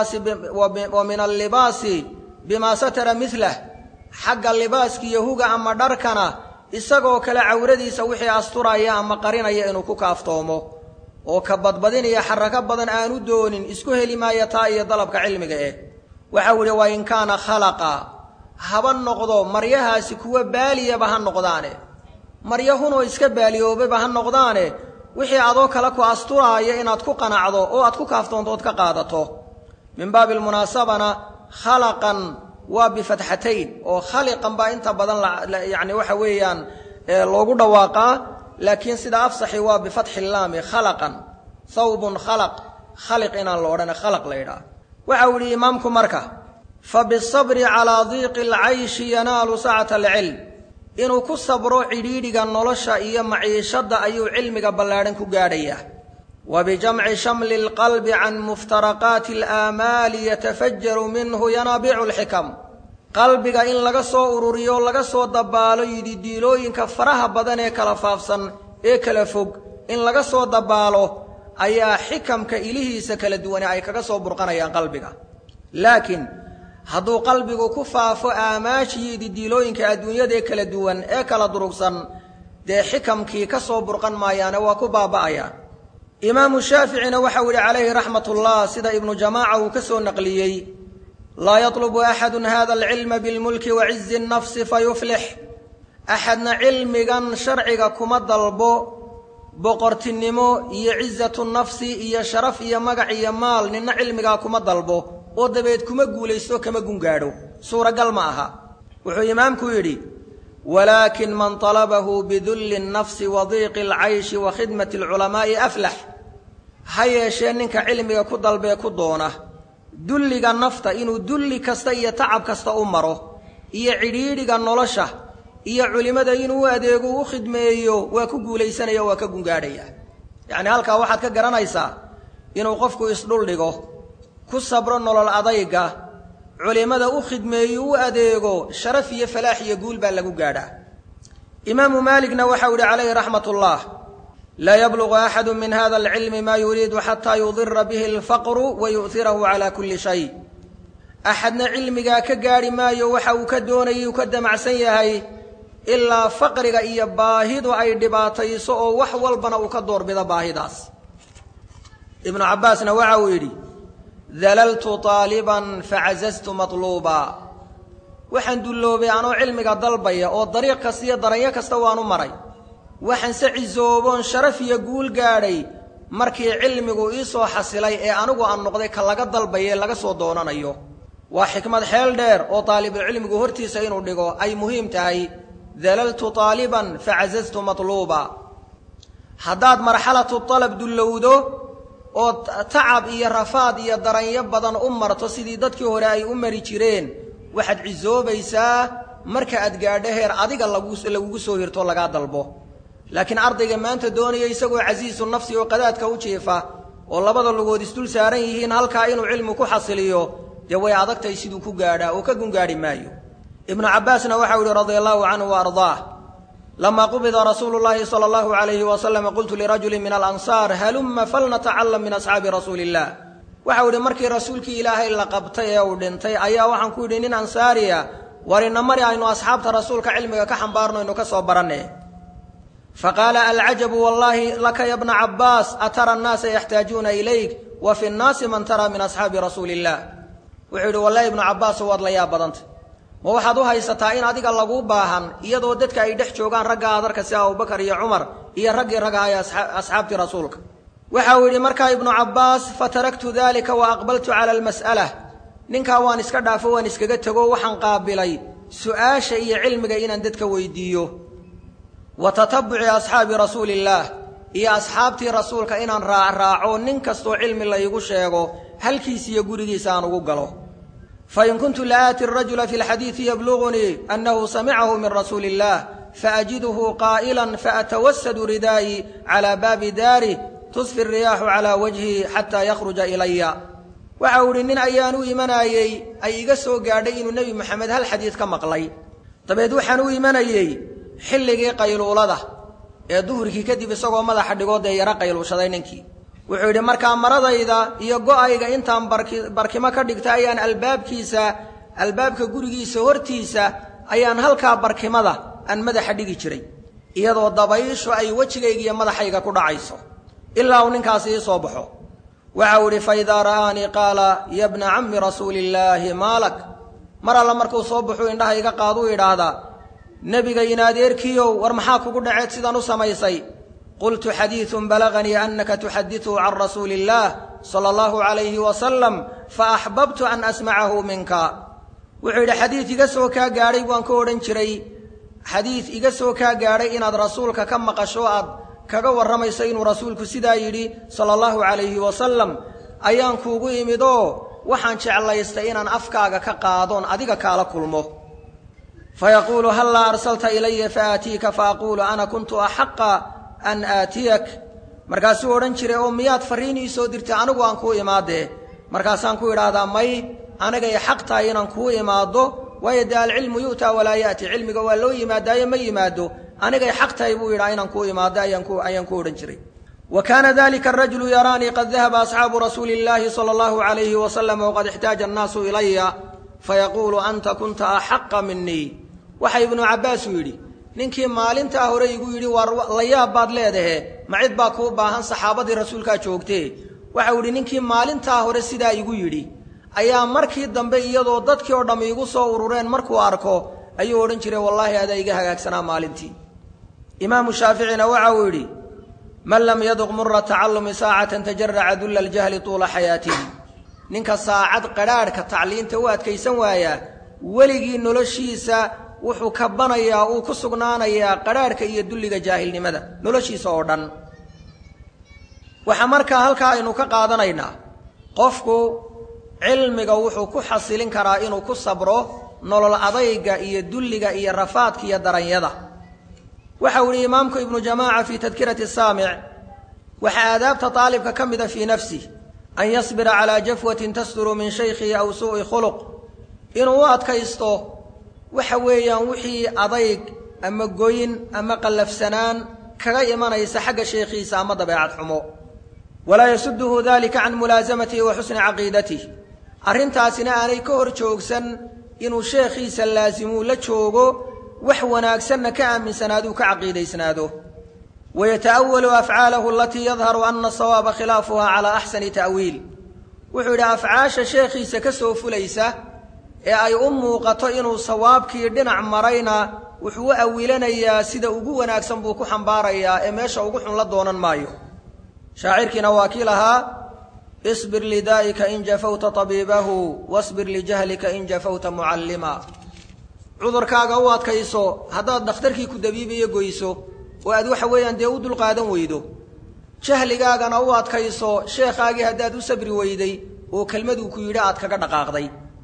allibaasi bimaa satara milah xagga libaaska iyo huga ama dharkana isagoo kale cawradiisa wixii asturaya ama qarinaya inuu ku kaaftoomo oo ka badbadinaya xarako badan aanu doonin isku heli maayo taa iyo dalabka cilmiga eh waxau idhi waa in kaana khalaqa haba noqdo maryahaasi kuwa baaliyaba ha noqdaane maryahunoo iska baaliyoobaba ha noqdaane wixii adoo kale ku asturaaya inaad ku qanacdo oo aad ku kaaftoonto ood ka qaadato min baabi almunaasabana khalaqan waa bifatxatayn oo khaliqan baa inta badan yani waxa weeyaan loogu dhawaaqaa laakiin sida afsaxi waa bifatxi laami khalaqan thawbun khalaq khaliq inaan la odhana khalaq la yidhaah waxa uu yidhi imaamku marka fa bisabri calaa diiqi alcayshi yanaalu sacata alcilm inuu ku sabro cidhiidhiga nolosha iyo maciishadda ayuu cilmiga ballaadhan ku gaadhayaa wa bijamci shamli alqalbi can muftaraqaati alaamaali yatafajaru minhu yanaabicu alxikam qalbiga in laga soo ururiyo laga soo dabaalo yididiilooyinka faraha badan ee kala faafsan ee kala fog in laga soo dabaalo ayaa xikamka ilihiisa kala duwane ay kaga soo burqanayaan qalbiga laakiin hadduu qalbigu ku faafo aamaashiyo didiilooyinka adduunyadaee kala duwan ee kala durugsan dee xikamkii ka soo burqan maayaane waa ku baaba'ayaan imaamu shaaficina waxau yidhi calayhi raxmatullah sida ibnu jamaaca uu ka soo naqliyey laa yatlubu axadun hada alcilma bilmulki wa cizi nnafsi fayuflix axadna cilmigan sharciga kuma dalbo boqortinimo iyo cizatu nafsi iyo sharaf iyo magac iyo maal ninna cilmigaa kuma dalbo oo dabeed kuma guulaysto kama gungaadho suuragal ma aha wuxuu imaamku yidhi walaakin man talabahu bidulli nnafsi wa diiqi alcayshi wa khidmati alculamaa'i aflax ha yeeshee ninka cilmiga ku dalbee ku doona dulliga nafta inuu dulli kasta iyo tacab kasta u maro iyo cidhiidhiga nolosha iyo culimmada inuu u adeego u khidmeeyo waa ku guulaysanaya waa ka gungaadhaya yacni halkaa waxaad ka garanaysaa inuu qofku isdhuldhigo ku sabro nolol adayga culimmada u khidmeeyo u adeego sharaf iyo falaax iyo guul baa lagu gaadhaa imaamu maaligna waxau yihi calayhi raxmat ullah laa yablugu axadu min hada alcilmi maa yuriidu xataa yudira bihi alfaqru wa yu'hirahu calaa kulli shay axadna cilmigaa ka gaadhi maayo waxa uu ka doonayay uu ka damacsan yahay ilaa faqriga iyo baahidu ay dhibaatayso oo wax walbana uu ka doorbido baahidaas ibnu cabbaasna waxa uu yidhi dalaltu taaliban facazaztu matluuba waxaan dulloobay anoo cilmiga dalbaya oo dariiq kasta iyo daranyo kasta waanu maray waxaan se cisooboon sharaf iyo guul gaadhay markii cilmigu ii soo xasilay ee anigu aan noqday ka laga dalbaye laga soo doonanayo waa xikmad xeel dheer oo taalibulcilmigu hortiisa inuu dhigo ay muhiim tahay dalaltu taaliban facazaztu matluuba haddaad marxalatu talab dullowdo oo tacab iyo rafaad iyo daranyo badan u marto sidii dadkii hore ay u mari jireen waxaad cisoobaysaa marka aad gaadho heer adiga lagugu soo hirto lagaa dalbo laakiin ardayga maanta doonaya isagoo casiisu nafsi oo qadaadka u jiifa oo labada lugood isdul saaran yihiin halkaa inuu cilmi ku xasiliyo dee way adagtahay siduu ku gaadhaa oo ka gungaadhi maayo ibnu cabbaasna waxau yihi radia allahu canhu wa ardaah lama qubida rasuulu llaahi sala allahu alayhi wasalam qultu lirajulin min alansaar halumma falnatacalam min asxaabi rasuuli illah waxau yidhi markii rasuulkii ilaahay la qabtay ee uu dhintay ayaa waxaan ku yidhi nin ansaariya war ina mari aynu asxaabta rasuulka cilmiga ka xambaarno aynu ka soo baranne faqaala alcajabu wallaahi laka ya bna cabbaas atara annaasa yaxtaajuuna ilayk wa fi nnaasi man tara min asxaabi rasuuli illah wuxuu yidhi wallahi ibnu cabbaaso waad la yaab badanta ma waxaad u haysataa in adiga laguu baahan iyadoo dadka ay dhex joogaan ragga adarka sida abubakar iyo cumar iyo raggii ragga ay asxaabtii rasuulka waxa uu yidhi markaa ibnu cabbaas fataraktu dalika wa aqbaltu cala almas'ala ninkaa waan iska dhaafo waan iskaga tego waxaan qaabilay su'aasha iyo cilmiga inaan dadka weydiiyo wa tatabuci asxaabi rasuuli illaah iyo asxaabtii rasuulka inaan raacraaco nin kastoo cilmi laygu sheego halkiis iyo gurigiisa aan ugu galo fain kuntu laaati arajula fi lxadiidi yablugunii annahu samicahu min rasuuli illah faajiduhu qaa'ilan faatawasadu ridaa'i calaa baabi daari tusfi riyaaxu calaa wajhi xataa yakhruja ilaya waxa uu idhi nin ayaan u imanayey ay iga soo gaadhay inuu nebi moxamed hal xadiid ka maqlay dabeed waxaan u imanayey xilligii qayluulada ee duhurkii kadib isagoo madaxa dhigoo dee yaro qayluushaday ninkii wuxuu yidhi markaa maradayda iyo go'ayga intaan barkimo ka dhigta ayaan albaabkiisa albaabka gurigiisa hortiisa ayaan halkaa barkimada aan madaxa dhigi jiray iyadoo dabayshu ay wejigayga iyo madaxayga ku dhacayso ilaa uu ninkaasi ii soo baxo waxau idhi fa idaa ra'aanii qaala ya bna cammi rasuuli illaahi maalak mar alla markuu soo baxuu indhaha iga qaaduu idhaahdaa nebiga in adeerkiiow war maxaa kugu dhaceed sidan u samaysay qultu xadiidun balaganii annaka tuxadiثu can rasuuli اllah salى اllahu عalayhi wasalam faaxbabtu an asmacahu minka wuxuu yidhi xadiid iga soo kaa gaadhay waan ka odhan jiray xadiid iga soo kaa gaadhay inaad rasuulka ka maqasho aad kaga warramayso inuu rasuulku sidaa yidhi sala allahu calayhi wasalam ayaan kuugu imid oo waxaan jeclaystay inaan afkaaga ka qaadoon adiga kaala kulmo fayaquulu hallaa arsalta ilaya faatiika faaquulu ana kuntu axaqa an aatiyak markaasuu odhan jiray oo miyaad farriin ii soo dirtay anigu aan kuu imaadee markaasaan ku idhaahdaa may anigay xaq tahay inaan kuu imaaddo waayo dee alcilmu yu'taa walaa ya'ti cilmiga waa loo yimaadaayo ma yimaado anigay xaq tahay buu yidhaa inaan kuu imaaddo ayaan ku odhan jiray wa kaana dalika arajulu yaraanii qad dahaba asxaabu rasuuli illaahi sala allahu calayhi wasalam waqad ixtaaja annaasu ilaya fayaquulu anta kunta axaqa minii waxa ibnu cabbaasu yidhi ninkii maalintaa hore igu yidhi waar la yaab baad leedahe ma cid baa kuu baahan saxaabadii rasuulkaa joogtee waxau yidhi ninkii maalintaa hore sidaa igu yidhi ayaa markii dambe iyadoo dadkii oo dhamm iigu soo urureen markuu arko ayuu odhan jiray wallaahi adaa iga hagaagsanaa maalintii imaamu shaaficina waxa uu yidhi man lam yaduq mura tacallumi saacatan tajaraca dulla aljahli tuula xayaatihi ninka saacad qadhaadhka tacliinta u adkaysan waayaa weligii noloshiisa wuxuu kabanayaa uu ku sugnaanayaa qadhaadhka iyo dulliga jaahilnimada noloshiisa oo dhan waxaa markaa halkaa aynu ka qaadanaynaa qofku cilmiga wuxuu ku xasilin karaa inuu ku sabro nolol adayga iyo dulliga iyo rafaadka iyo daranyada waxau ihi imaamku ibnu jamaaca fii tadkirati saamic waxaa aadaabta aalibka ka mida fii nafsih an yasbira calaa jafwatin tasduru min shaykhihi aw suu'i khuluq inuu u adkaysto waxa weeyaan wixii adayg ama goyn ama qallafsanaan kaga imanaysa xagga sheekhiisa ama dabeecad xumo walaa yasuduhu dalika can mulaasamatihi wa xusni caqiidatih arrintaasina aanay ka hor joogsan inuu sheekhiisa laasimuu la joogo wax wanaagsanna ka aaminsanaaduu ka caqiidaysnaado wayata'awalu afcaalahu alatii yadharu ana sawaaba khilaafuha calaa axsani ta'wiil wuxuu yidhi afcaasha sheekhiisa ka soo fulaysa ee ay u muuqato inuu sawaabkii dhinac marayna wuxuu u awilanayaa sida ugu wanaagsan buu ku xambaarayaa ee meesha ugu xun la doonan maayo shaacirkiina waa kii lahaa isbir lidaa'ika in jafawta tabiibahu wasbir lijahlika in jafawta mucallima cudurkaaga u adkayso haddaad dhakhtarkii ku dabiibayo goyso oo aad waxa weeyaan dee u dulqaadan weydo jahligaagana u adkayso sheekhaagii haddaad u sabri weyday oo kelmaduu ku yidhi aad kaga dhaqaaqday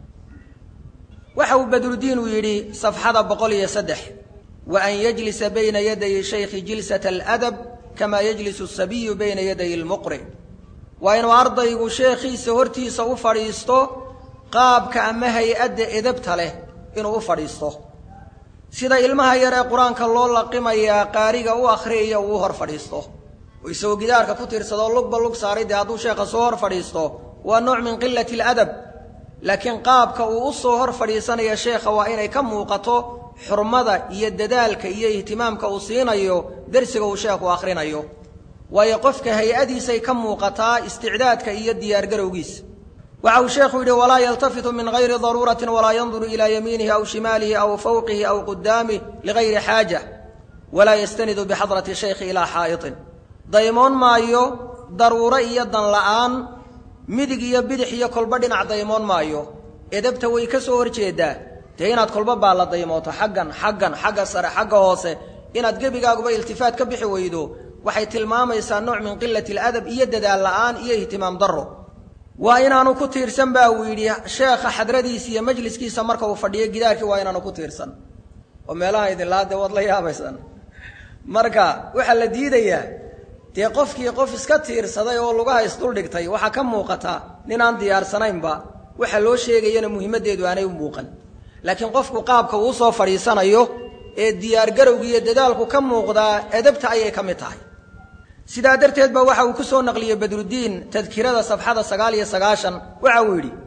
waxa uu badrudiin uu yidhi safxada boqol iyo saddex wa an yajlisa bayna yaday shaykhi jilsata aladab kamaa yajlisu asabiyu bayna yaday almuqri waa inuu ardaygu sheekhiisa hortiisa u fadhiisto qaabka ama hay-adda edabta leh inuu u fadhiisto sida ilmaha yar ee qur-aanka loo laqimayaa qaariga u akhriyaya uu u hor fadhiisto oo isagoo gidaarka ku tiirsadoo lugba lug saaray dee hadduu sheekha soo hor fadhiisto waa nooc min qilati aladab laakiin qaabka uu u soo hor fadhiisanaya sheekha waa inay ka muuqato xurmada iyo dadaalka iyo ihtimaamka uu siinayo dersiga uu sheekhu akhrinayo waayo qofka hay-adiisay ka muuqataa isticdaadka iyo diyaargarowgiisa waxa uu sheekhu yidhi walaa yaltafitu min gayri daruuratin walaa yanduru ilaa yamiinihi aw shimaalihi aw fawqihi aw qudaamih ligayri xaaja walaa yastanidu bixadrati shaykhi ilaa xaa'itin daymoon maayo daruuro iyo dan la'aan midig iyo bidix iyo kolba dhinac daymoon maayo edabta way ka soo horjeedaa dee inaad kolba baa la daymooto xaggan xaggan xagga sare xagga hoose inaad gebigaaguba iltifaat ka bixi weydo waxay tilmaamaysaa nooc min qilati aladab iyo dadaal la'aan iyo ihtimaam darro waa inaanu ku tiirsan baa uu yidhi sheekha xadradiisa iyo majliskiisa marka uu fadhiyo gidaarkii waa inaanu ku tiirsan oo meelaha idinlaa dee waad la yaabaysaan marka waxaa la diidayaa dee qofkii qof iska tiirsaday oo lugaha isduldhigtay waxaa ka muuqata ninaan diyaarsanaynba waxa loo sheegayana muhiimaddeedu aanay u muuqan laakiin qofku qaabka uu soo fadhiisanayo ee diyaargarowga iyo dadaalku ka muuqdaa edabta ayay ka mid tahay sidaa darteed ba waxa uu ku soo naqliyey badrudiin tadkirada safxada sagaal iyo sagaashan waxa uu yidhi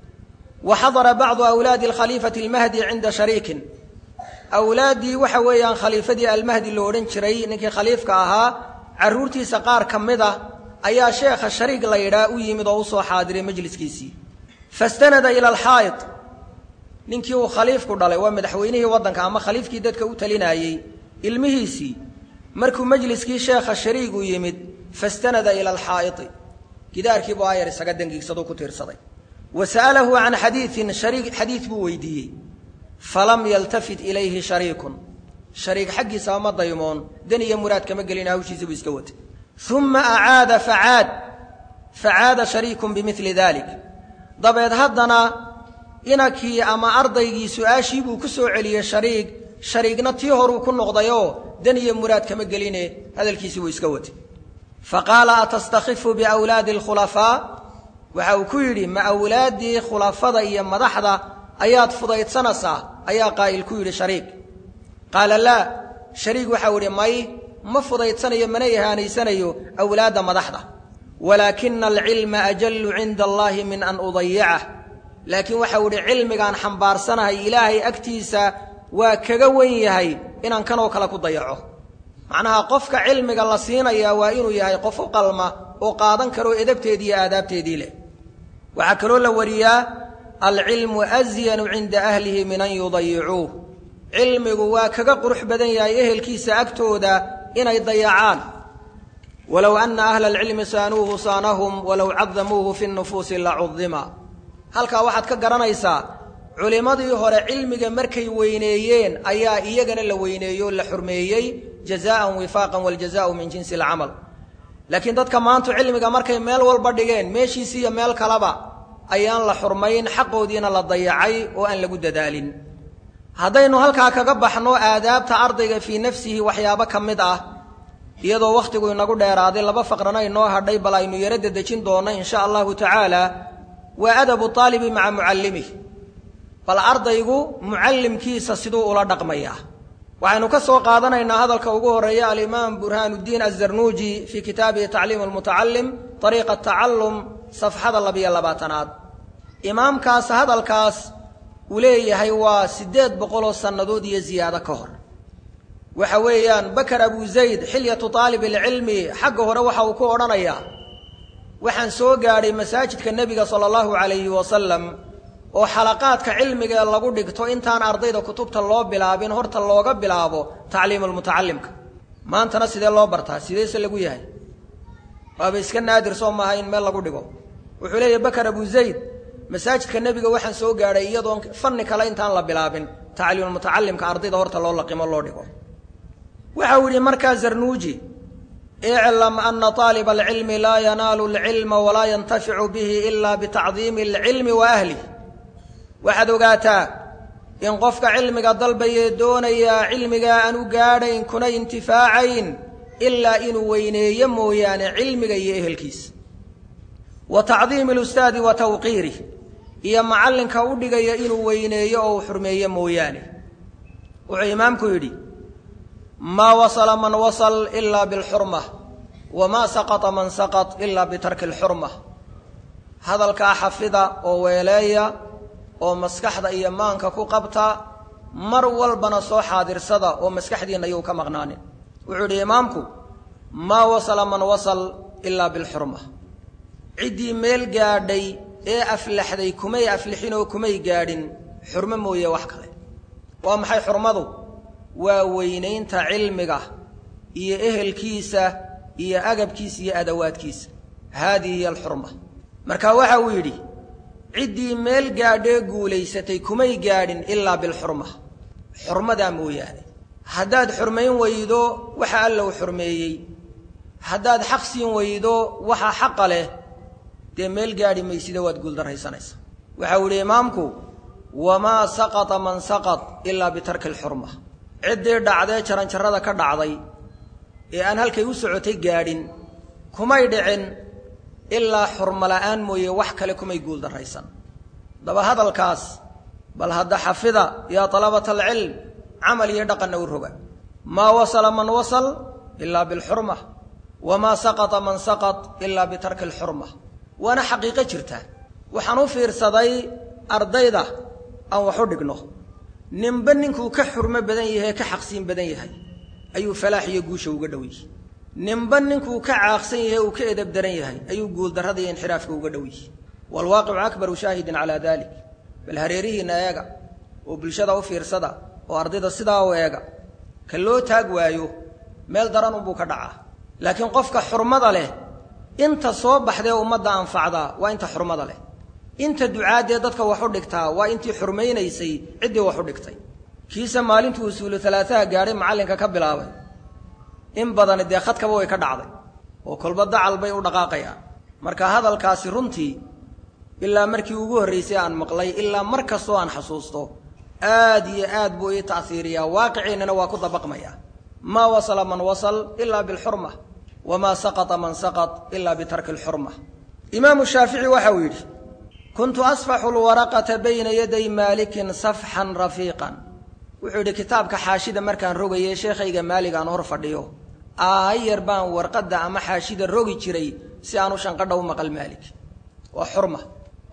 wa xadara bacdu awlaadi alkhaliifati almahdi cinda shariikin awlaaddii waxa weeyaan khaliifadii almahdi lo odhan jiray ninkii khaliifka ahaa carruurtiisa qaar ka mid a ayaa sheekha shariig la yidhaa u yimid oo u soo xaadiray majliskiisii fastanada ila alxaa'id ninkii uu khaliifku dhalay waa madaxweynihii waddanka ama khaliifkii dadka u talinayey ilmihiisii markuu majliskii sheekha shariigu yimid fastanada ila alxaa'iti gidaarkiibuu ayar isaga dangiigsaduu ku tiirsaday wa sa'alahu can xadiiin shariig xadiid buu weydiiyey falam yaltafit ilayhi shariikun shariig xaggiisaba ma daymoon dan iyo muraad kama gelin hawshiisii buu iska watay uma acaada facaad facaada shariikun bimili dalik dabeed haddana inankii ama ardaygii su-aashii buu ku soo celiyey shariig shariigna tii horuu ku noqdayoo dan iyo muraad kama geline hadalkiisii buu iska watay fa qaala atastakhifu biawlaadi alkhulafaa waxa uu ku yidhi ma awlaaddii khulafada iyo madaxda ayaad fudaydsanaysaa ayaa qaa'il ku yidhi shariig qaala laa shariig waxau idhi may ma fudaydsanayo mana ihaanaysanayo awlaadda madaxda walaakina alcilma ajallu cinda allaahi min an udayicah laakiin waxau idhi cilmigaan xambaarsanahay ilaahay agtiisa waa kaga wen yahay inaan kanoo kale ku dayaco macnaha qofka cilmiga la siinayaa waa inuu yahay qof u qalma oo qaadan karoo edabteedii iyo aadaabteedii leh waxaa kaloo la wariyaa alcilmu asyanu cinda ahlihi min an yudayicuuh cilmigu waa kaga qurux badan yahay ehelkiisa agtooda inay dayacaan walow ana ahla alcilmi saanuuhu saanahum walow cadamuuhu fi nufuusi lacudima halkaa waxaad ka garanaysaa culimmadii hore cilmiga markay weyneeyeen ayaa iyagana la weyneeyo o la xurmeeyey jazaan wifaaqan waljazaau min jinsi alcamal laakiin dadka maantu cilmiga markay meel walba dhigeen meeshiisi iyo meel kaleba ayaan la xurmayn xaqoodiina la dayacay oo aan lagu dadaalin haddaynu halkaa kaga baxno aadaabta ardayga fii nafsihi waxyaabo ka mid ah iyadoo wakhtigu inagu dheeraaday laba faqrana inoo hadhay bal aynu yaro dedejin doonno in sha allahu tacaala waa adabu aalibi maca mucallimih bal ardaygu mucallimkiisa siduu ula dhaqmayaa waxaynu ka soo qaadanaynaa hadalka ugu horeeya alimaam burhaanuddiin azarnuuji fii kitaabihi tacliim almutacalim ariiqa tacallum safxada labiyo labaatanaad imaamkaas hadalkaas uu leeyahay waa siddeed boqoloo sannadood iyo ziyaado ka hor waxa weeyaan bakar abu zayd xilyatu aalib alcilmi xagga hore waxa uu ku odhanayaa waxaan soo gaadhay masaajidka nebiga sala allahu calayhi wasalam oo xalaqaadka cilmiga lagu dhigto intaan ardayda kutubta loo bilaabin horta looga bilaabo tacliimu lmutacalimka maantana sidee loo bartaa sideese lagu yahay waaba iska naadir soo maaha in meel lagu dhigo wuxuu leeyahy bakar abu zayd masaajidka nebiga waxaan soo gaadhay iyadoon fanni kale intaan la bilaabin tacliimulmutacalimka ardayda horta loo laqimo loo dhigo waxa uu yidhi markaa zarnuuji iclam ana aaliba alcilmi laa yanaalu alcilma walaa yantaficu bihi ila bitacdiimi alcilmi wa ahlih waxaad ogaataa in qofka cilmiga dalbayee doonayaa cilmigaa aan u gaadhayn kuna intifaacayn ilaa inuu weyneeyo mooyaane cilmiga iyo ehelkiisa wa tacdiimi alustaadi wa tawqiirih iyo macallinka u dhigaya inuu weyneeyo oo uu xurmeeyo mooyaane wuxuu imaamku yidhi maa wasala man wasal ilaa bilxurma wamaa saqata man saqat ilaa bitarki alxurma hadalkaa xafida oo weeleeya oo maskaxda iyo maanka ku qabta mar walbana soo xaadirsada oo maskaxdiinna yuu ka maqnaanin wuxuu idhi imaamku maa wasala man wasal ilaa bilxurma ciddii meel gaadhay ee aflaxday kumay aflixin oo kumay gaadhin xurmo mooye wax kale waa maxay xurmadu waa weynaynta cilmiga iyo ehelkiisa iyo agabkiisa iyo adawaadkiisa haadihi hiya alxurma marka waxa uu yidhi ciddii meel gaadhee guulaysatay kumay gaadhin ilaa bilxurma xurmadaa mooyaane haddaad xurmayn weydo waxa alla u xurmeeyey haddaad xaq siin weydo waxa xaqa leh dee meel gaadhi maysida waad guuldarraysanaysa waxa uu yidhi imaamku wamaa saqata man saqat ilaa bitarki alxurma ciddii dhacdee jaranjarrada ka dhacday ee aan halkay u socotay gaadhin kumay dhicin ilaa xurmo la'aan mooye wax kale kumay guuldarraysan daba hadalkaas bal hadda xafida yaa talabata alcilm camal iyo dhaqanna u roga maa wasala man wasal ilaa bilxurma wamaa saqata man saqat ilaa bitarki alxurma waana xaqiiqo jirta waxaan u fiirsaday ardayda aan wax u dhigno ninba ninkuu ka xurmo badan yahay ka xaqsiin badan yahay ayuu falaax iyo guusha uga dhow yihi ninba ninkuu ka caaqsan yahay uu ka edab daran yahay ayuu guuldarrada iyo inxiraafka uga dhow yihi waalwaaqicu akbaru shaahidin calaa dalik bal hareerihiinna eega oo bulshada u fiirsada oo ardayda sidaa u eega ka loo taag waayo meel daran unbuu ka dhacaa laakiin qofka xurmada leh inta soo baxdee ummadda anfacdaa waa inta xurmada leh inta ducaaddee dadka wax u dhigtaa waa intii xurmaynaysay ciddii wax u dhigtay kiise maalintuu usuulu alaataha gaadhay macallinka ka bilaabay in badani dee khadkaba way ka dhacday oo kolba dacal bay u dhaqaaqayaan marka hadalkaasi runtii ilaa markii ugu horraysay aan maqlay ilaa mar kastoo aan xasuusto aad iyo aad buu ii ta'hiiriyaa waaqiciinnana waa ku dabaqmayaa maa wasala man wasal ilaa bilxurma wamaa saqata man saqat ilaa bitarki alxurma imaamu shaafici waxa uu yidhi kuntu asfaxu lwaraqata bayna yaday maalikin safxan rafiiqan wuxuu yidhi kitaabka xaashida markaan rogayay sheekhayga maalig aan hor fadhiyo aayar baan warqadda ama xaashida rogi jiray si aan u shanqadha u maqal maalik waa xurma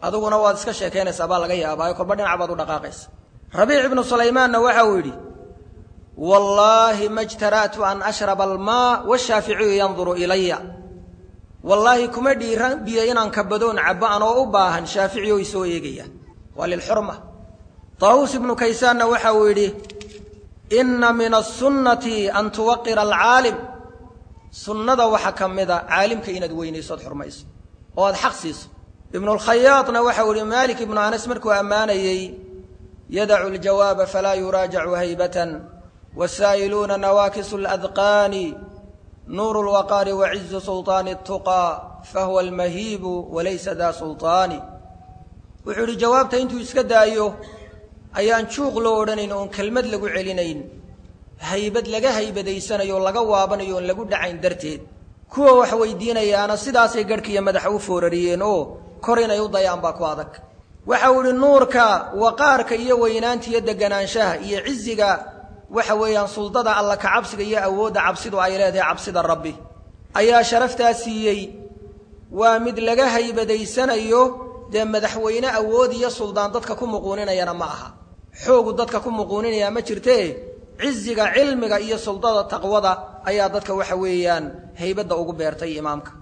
adiguna waad iska sheekaynaysaa baa laga yaabaayo kolba dhinac baad u dhaqaaqaysa rabiic ibnu sulaymaanna waxa uu yidhi wallaahi ma jtara'tu an ashraba almaa washaaficiyu yanduru ilaya wallaahi kuma dhiiran biyo inaan kabadoon cabbo anoo u baahan shaaficiyo i soo eegaya waa lilxurma taawuus ibnu kaysaanna waxa uu yidhi inna min asunnati an tuwaqira alcaalim sunnada waxaa ka mida caalimka inaad weynayso ood xurmayso oo aad xaq siiso ibnulkhayaadna waxau ihi maalik ibnu anas markuu ammaanayey yadacu ljawaaba falaa yuraajacu haybatan wasaa'iluuna nawaakisu ladqaani nuuru lwaqaari wacizu sulطaani اtuqaa fahuwa almahiibu walaysa daa sulطaani wuxuu idhi jawaabta intuu iska daayo ayaan juuq loo odhanayn oon kelmad lagu celinayn haybad laga haybadaysanayo oo laga waabanayo oon lagu dhacayn darteed kuwa wax weydiinayaana sidaasay garhkiiyo madaxa u foorariyeen oo kor inay u dayaan baa ku adag waxau idhi nuurka waqaarka iyo weynaanta iyo deganaanshaha iyo ciziga waxa weeyaan suldada alla ka cabsiga iyo awoodda cabsidu ay leedahay cabsida rabbi ayaa sharaftaa siiyey waa mid laga haybadaysanayo dee madaxweyne awood iyo suldaan dadka ku muquuninayana ma aha xoogu dadka ku muquuninayaa ma jirtee ciziga cilmiga iyo suldada taqwada ayaa dadka waxa weeyaan haybadda ugu beertay imaamka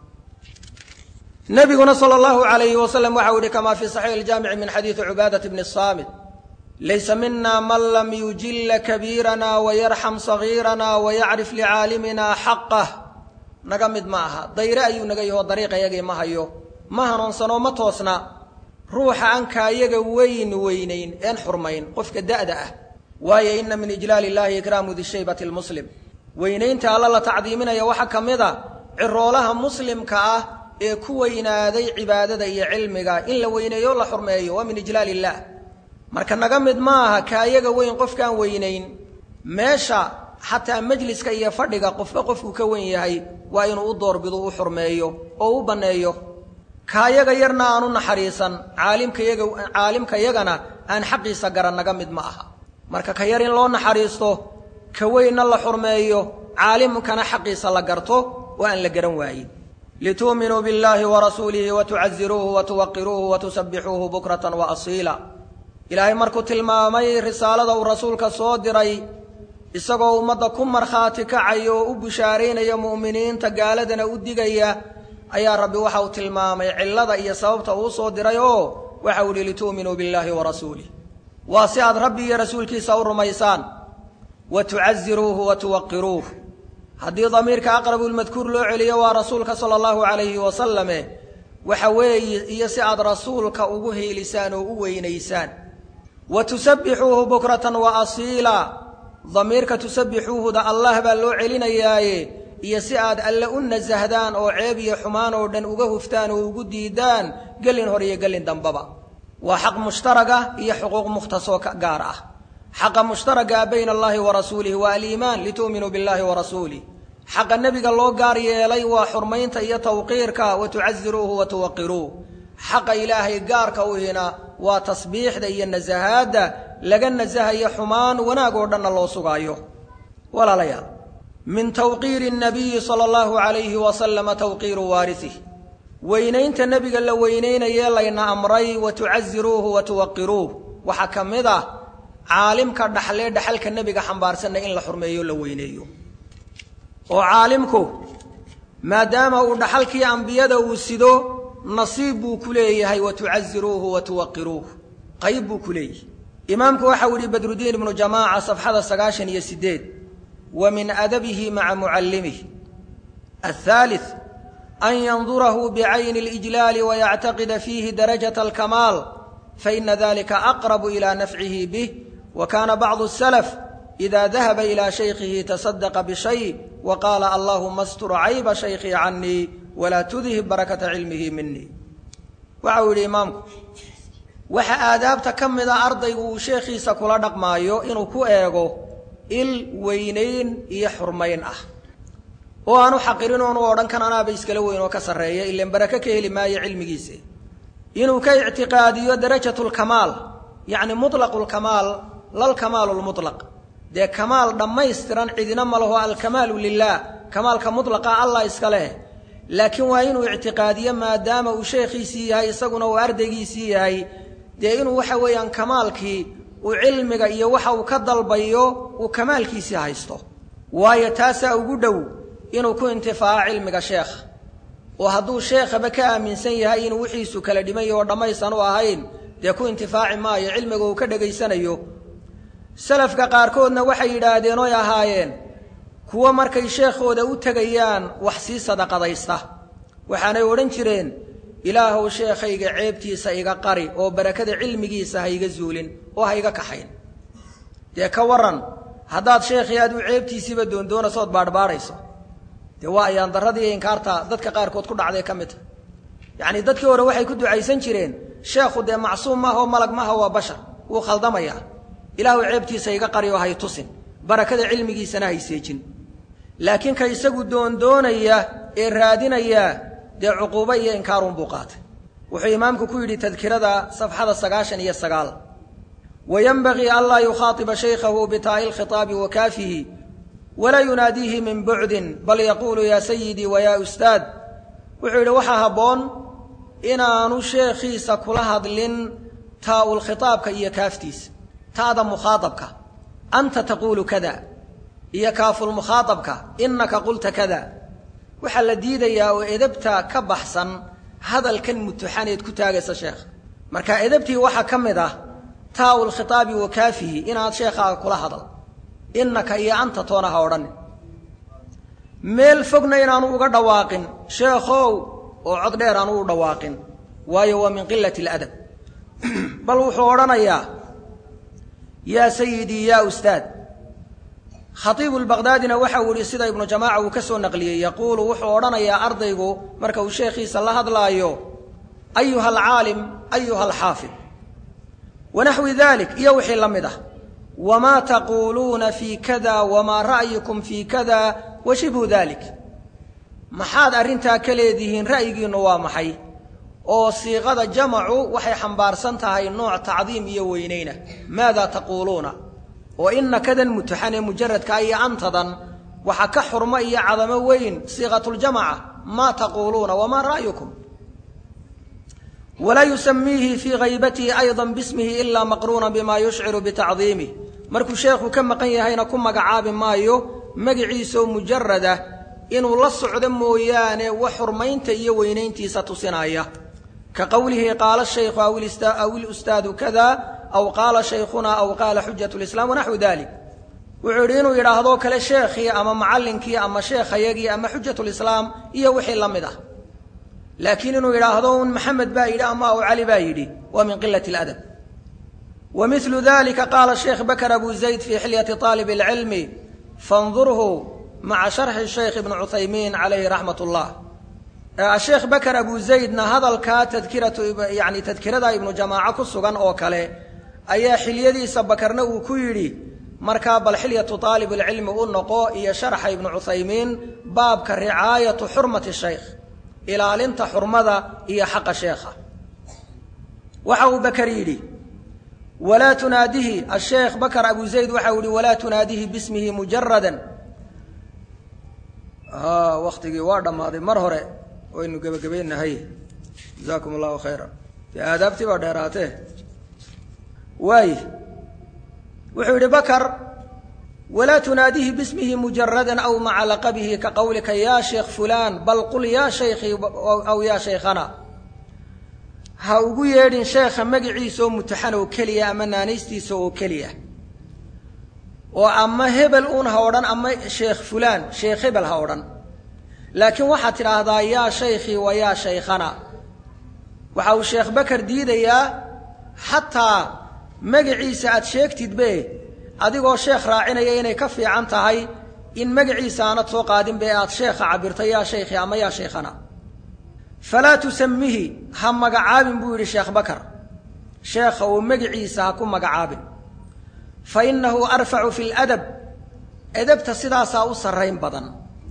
nabiguna sala allahu alayhi wasalam waxau yihi kamaa fii saxiix iljaamici min xadiidi cubaadat bni saamit laysa mina man lam yujilla kabiirana wayarxam sagiirana wayacrif licaalimina xaqah naga mid ma aha dayre ayuu naga yahoo dariiqayagii ma hayo ma hanuunsanoo ma toosna ruuxa aan kaayaga weyn weynayn een xurmayn qofka da'da ah waayo ina min ijlaal illahi ikraamu dishaybati lmuslim weynaynta alla la tacdiiminaya waxaa ka mid a ciroolaha muslimka ah ee ku weynaaday cibaadada iyo cilmiga in la weyneeyo la xurmeeyo waa min ijlaal illah marka naga mid ma aha kaayaga weyn qofkaan weynayn meesha xataa majliska iyo fadhiga qofba qofku ka wen yahay waa inuu u doorbido u xurmeeyo oo u banneeyo kaayaga yarna aan u naxariisan caalimkayaga caalimka yagana aan xaqiisa garan naga mid ma aha marka ka yar in loo naxariisto ka weynna la xurmeeyo caalimkana xaqiisa la garto oo aan la garan waayin lituuminuu biاllahi warasuulihi watucaziruuhu watuwaqiruuhu watusabbixuuhu bukratan waasiila ilaahay markuu tilmaamay risaalada uu rasuulka soo diray isagoo ummadda ku markhaati kacaya oo u bishaaraynaya mu'miniinta gaaladana u digaya ayaa rabbi waxa uu tilmaamay cillada iyo sababta uu soo diray oo waxa uu ihi litu'minuu biاllahi warasuulih waa si aad rabbi iyo rasuulkiisa u rumaysaan wa tucaziruuhu wa tuwaqiruuh haddii damiirka aqrabulmadkuur loo celiyo waa rasuulka sala allahu calayhi wasalame waxa weeye iyo si aad rasuulka ugu heelisaan oo u weynaysaan wa tusabbixuuhu bukratan wa asiila damiirka tusabbixuuhuda allah baa loo celinayaaye iyo si aad alle u nasahdaan oo ceeb iyo xumaan oo dhan uga huftaan oo ugu diidaan gelin hor iyo gelin dambaba waa xaq mushtaraga iyo xuquuq mukhtasoo gaar ah xaqa mushtaraga bayna allahi wa rasuulihi waa aliimaan litu'minuu billahi wa rasuulih xaqa nebiga loo gaar yeelay waa xurmaynta iyo tawqiirka wa tucaziruuhu wa tuwaqiruuh xaqa ilaahay gaarka u hina waa tasbiixda iyo nasahaadda laga nasahayo xumaan wanaag oo dhanna loo sugaayo walaalayaal min tawqiiri nabiyi sala allahu calayhi wasalama tawqiiru waarisih weynaynta nebiga la weynaynayee layna amray wa tucaziruuhu wa tuwaqiruuh waxaa ka mid ah caalimka dhaxlee dhaxalka nebiga xambaarsanna in la xurmeeyo la weyneeyo oo caalimku maadaama uu dhaxalkii ambiyada uu sido nasiib buu ku leeyahay wa tucaziruuhu wa tuwaqiruuh qayb buu ku leeyahay imaamku waxau yihi badrudiin ibnu jamaaca safxada sagaashan iyo sideed wa min adabihi maca mucallimih athaalith an yandurahu bicayni اlijlaali wayactaqida fiihi darajata alkamaal faina dalika aqrabu ila nafcihi bih wa kaana bacdu الsalaf ida dahaba ilى shaykhihi tasadaqa bishay wa qaala allahuma astur cayba shaykhii canii walaa tudhib barakata cilmihi minii waxa uu yidhi imaamku waxa aadaabta ka mida ardaygu uu sheekhiisa kula dhaqmaayo inuu ku eego il weynayn iyo xurmayn ah oo aanu xaqirin oonu odhan kan anaaba iskala weyn oo ka sarreeya ilan barake ka heli maayo cilmigiisa inuu ka ictiqaadiyo darajatu lkamaal yacni mutlaqu lkamaal lalkamaalu lmutlaq dee kamaal dhammaystiran cidina ma laho alkamaalu lilah kamaalka mutlaqa allah iska leh laakiin waa inuu ictiqaadiyo maadaama uu sheekhiisii yahay isaguna uu ardaygiisii yahay dee inuu waxa weeyaan kamaalkii uu cilmiga iyo waxa uu ka dalbayo uu kamaalkiisii haysto waayo taasaa ugu dhow inuu ku intifaaco cilmiga sheekha oo hadduu sheekhaba ka aaminsan yahay inuu wixiisu kala dhiman yaho dhammaysan u ahayn dee ku intifaaci maayo cilmiga uu ka dhegaysanayo salafka qaarkoodna waxay yidhaahdeen oy ahaayeen kuwo markay sheekhooda u tegayaan wax sii sadaqadaysta waxaanay odhan jireen ilaahow sheekhayga ceebtiisa iga qari oo barakada cilmigiisa ha iga zuulin oo ha iga kaxayn dee ka warran haddaad sheekhii aad u ceebtiisiiba doondoonayso ood baadhbaadhayso dee waa ayaan darradii iyo inkaarta dadka qaarkood ku dhacday ka mid ta yacnii dadkii hore waxay ku ducaysan jireen sheekhu dee macsuum maaha oo malag maaha waa bashar wuu khaldamayaa ilaahu ceebtiisa iga qari oo hay tusin barakada cilmigiisana hayseejin laakiin ka isagu doondoonaya ee raadinaya dee cuquubo iyo inkaarunbuu qaatay wuxuu imaamku ku yidhi tadkirada safxada sagaashan iyo sagaal wayenbagii anlaa yukhaatiba shaykhahu bitaa'i lkhitaabi wa kaafihi walaa yunaadiihi min bucdin bal yaquulu yaa sayidii wa yaa ustaad wuxuu yidhi waxaa habboon inaanu sheekhiisa kula hadlin taa'ul khitaabka iyo kaaftiisa ta'da mukhaaabka anta taquulu kada iyo kaafulmukhaaabka innaka qulta kada waxaa la diidayaa oo edabta ka baxsan hadalkan mutuxaneed ku taagaysa sheekha marka edabtii waxaa ka mid ah taa'ul khitaabi wa kaafihi inaad sheekhaaga kula hadal innaka iyo anta toona ha odhanin meel fogna inaanu uga dhawaaqin sheekhow oo cod dheer aanu u dhawaaqin waayo waa min qilati aladab bal wuxuu odhanayaa yaa sayidii yaa ustaad khatiibu lbaqdaadina waxa uu yihi sida ibnu jamaaca uu ka soo naqliyey yaquulu wuxuu odhanayaa ardaygu marka uu sheekhiisa la hadlaayo ayuha alcaalim ayuha alxaafid wanaxwi dalik iyo wixii la mid ah wamaa taquuluuna fii kada wamaa ra'yukum fii kada wa shibhu dalik maxaad arrintaa ka leedihiin ra'yigiinnu waa maxay oo siiqada jamacu waxay xambaarsan tahay nooc tacdiim iyo weynayna maada taquuluuna oo ina kadan mutuxan ee mujaradka iyo antadan waxa ka xurmo iyo cadamo weyn siiqatuljamaca maa taquuluuna wamaa ra'yukum walaa yusamiihi fii haybatihi ayضa bismihi ilaa maqruuna bima yushciru bitacdiimih markuu sheekhu ka maqan yahayna ku magacaabi maayo magiciisaoo mujarada inuu la socdo mooyaane wax xurmaynta iyo weynayntiisa tusinaya ka qowlihi qaala shaykhu aw ilustaadu kada aw qaala shaykhuna aw qaala xujat lislaam wanaxwu dalik wuxuu yidhi inuu yidhaahdo kale sheekhii ama macallinkii ama sheekhayagii ama xujatulislaam iyo wixii la mid ah laakiin inuu yidhaahdo un maxamed baa yidhi ama aw cali baa yidhi waa min qilati اladab wa milu dalika qaala sheekh bakr abu zayd fii xilyati طaalib اlcilmi fandurhu maca sharxi shaykh ibni cuthaymiin calayhi raxmat اllah asheekh bakr abu zaydna hadalkaa tadkiratu yani tadkirada ibnu jamaaco ku sugan oo kale ayaa xilyadiisa bakarna uu ku yidhi markaa bal xilyatu aalib اlcilmi u noqo iyo sharxa ibnu cuthaymiin baabka ricaayatu xurmati shaykh ilaalinta xurmada iyo xaqa sheekha waxa uu bakar yidhi walaa tunaadihi asheekh bakr abu zayd waxa uu yihi walaa tunaadihi bismihi mujarada waktigii waa dhammaaday mar hore waynu gebagabaynahay jazaakum allahu khayra dee aadaabtii baa dheeraatee waay wuxuu yidhi bakar walaa tunaadihi bismihi mujarada aw maca laqabihi ka qowlika ya sheekh fulaan bal qul yaa shaykhii aw yaa shaykhana ha ugu yeedhin sheekha magiciisa oo mutaxan oo keliya ama naanaystiisa oo keliya oo ama hebel uun ha odhan ama sheekh fulaan sheekh hebel ha odhan laakiin waxaad tidhaahdaa yaa shaykhii wa yaa shaykhana waxa uu sheekh bakar diidayaa xataa magaciisa aad sheegtidbe adigoo sheekh raacinaya inay ka fiican tahay in magaciisa aanad soo qaadinbe aad sheekha cabirto yaa shaykhii ama yaa shaykhana falaa tusamihi ha magacaabin buu yidhi sheekh bakar sheekha uu magiciisa ha ku magacaabin fa innahu arfacu fi ladab edabta sidaasaa u sarrayn badan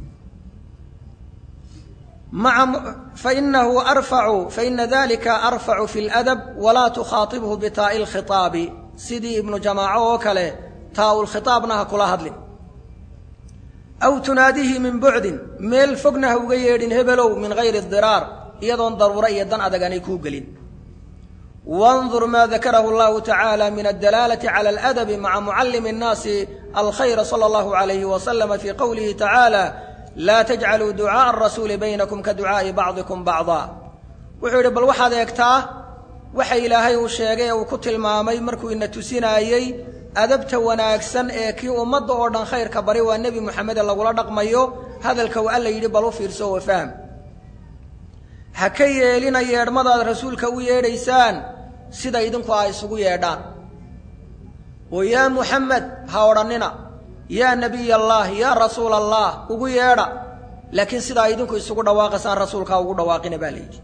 maa fainahu arfacu faina dalika arfacu fi ladab walaa tukhaatibhu bitaa'i lkhitaabi sidii ibnu jamaaco oo kale taa-ulkhitaabna ha kula hadlin aw tunaadihi min bucdin meel fogna ha uga yeedhin hebelow min hayri diraar iyadoon daruuro iyo dan adag aanay kuu gelin wandur maa dakarahu allahu tacaala min addalaalati cala aladabi maca mucallimi annaasi alkhayra sala allahu alayhi wasalama fii qowlihi tacaala laa tajcaluu ducaaءa arasuuli baynakum ka ducaa'i bacdikum bacdaa wuxuu yidhi bal waxaad eegtaa waxa ilaahay uu sheegay ee uu ku tilmaamay markuu ina tusinaayey adabta wanaagsan ee kii ummadda oo dhan khayrka bari waa nebi moxamede lagula dhaqmayo hadalka uu alla yidhi bal u fiirso oo fahm ha ka yeelina yeedhmadaad rasuulka u yeedhaysaan sida idinku ay isugu yeedhaan oo yaa muxamed ha odhannina yaa nebiy allah yaa rasuul allah ugu yeedha laakiin sidaa idinku isugu dhawaaqaysaan rasuulkaa ugu dhawaaqina baa layidhi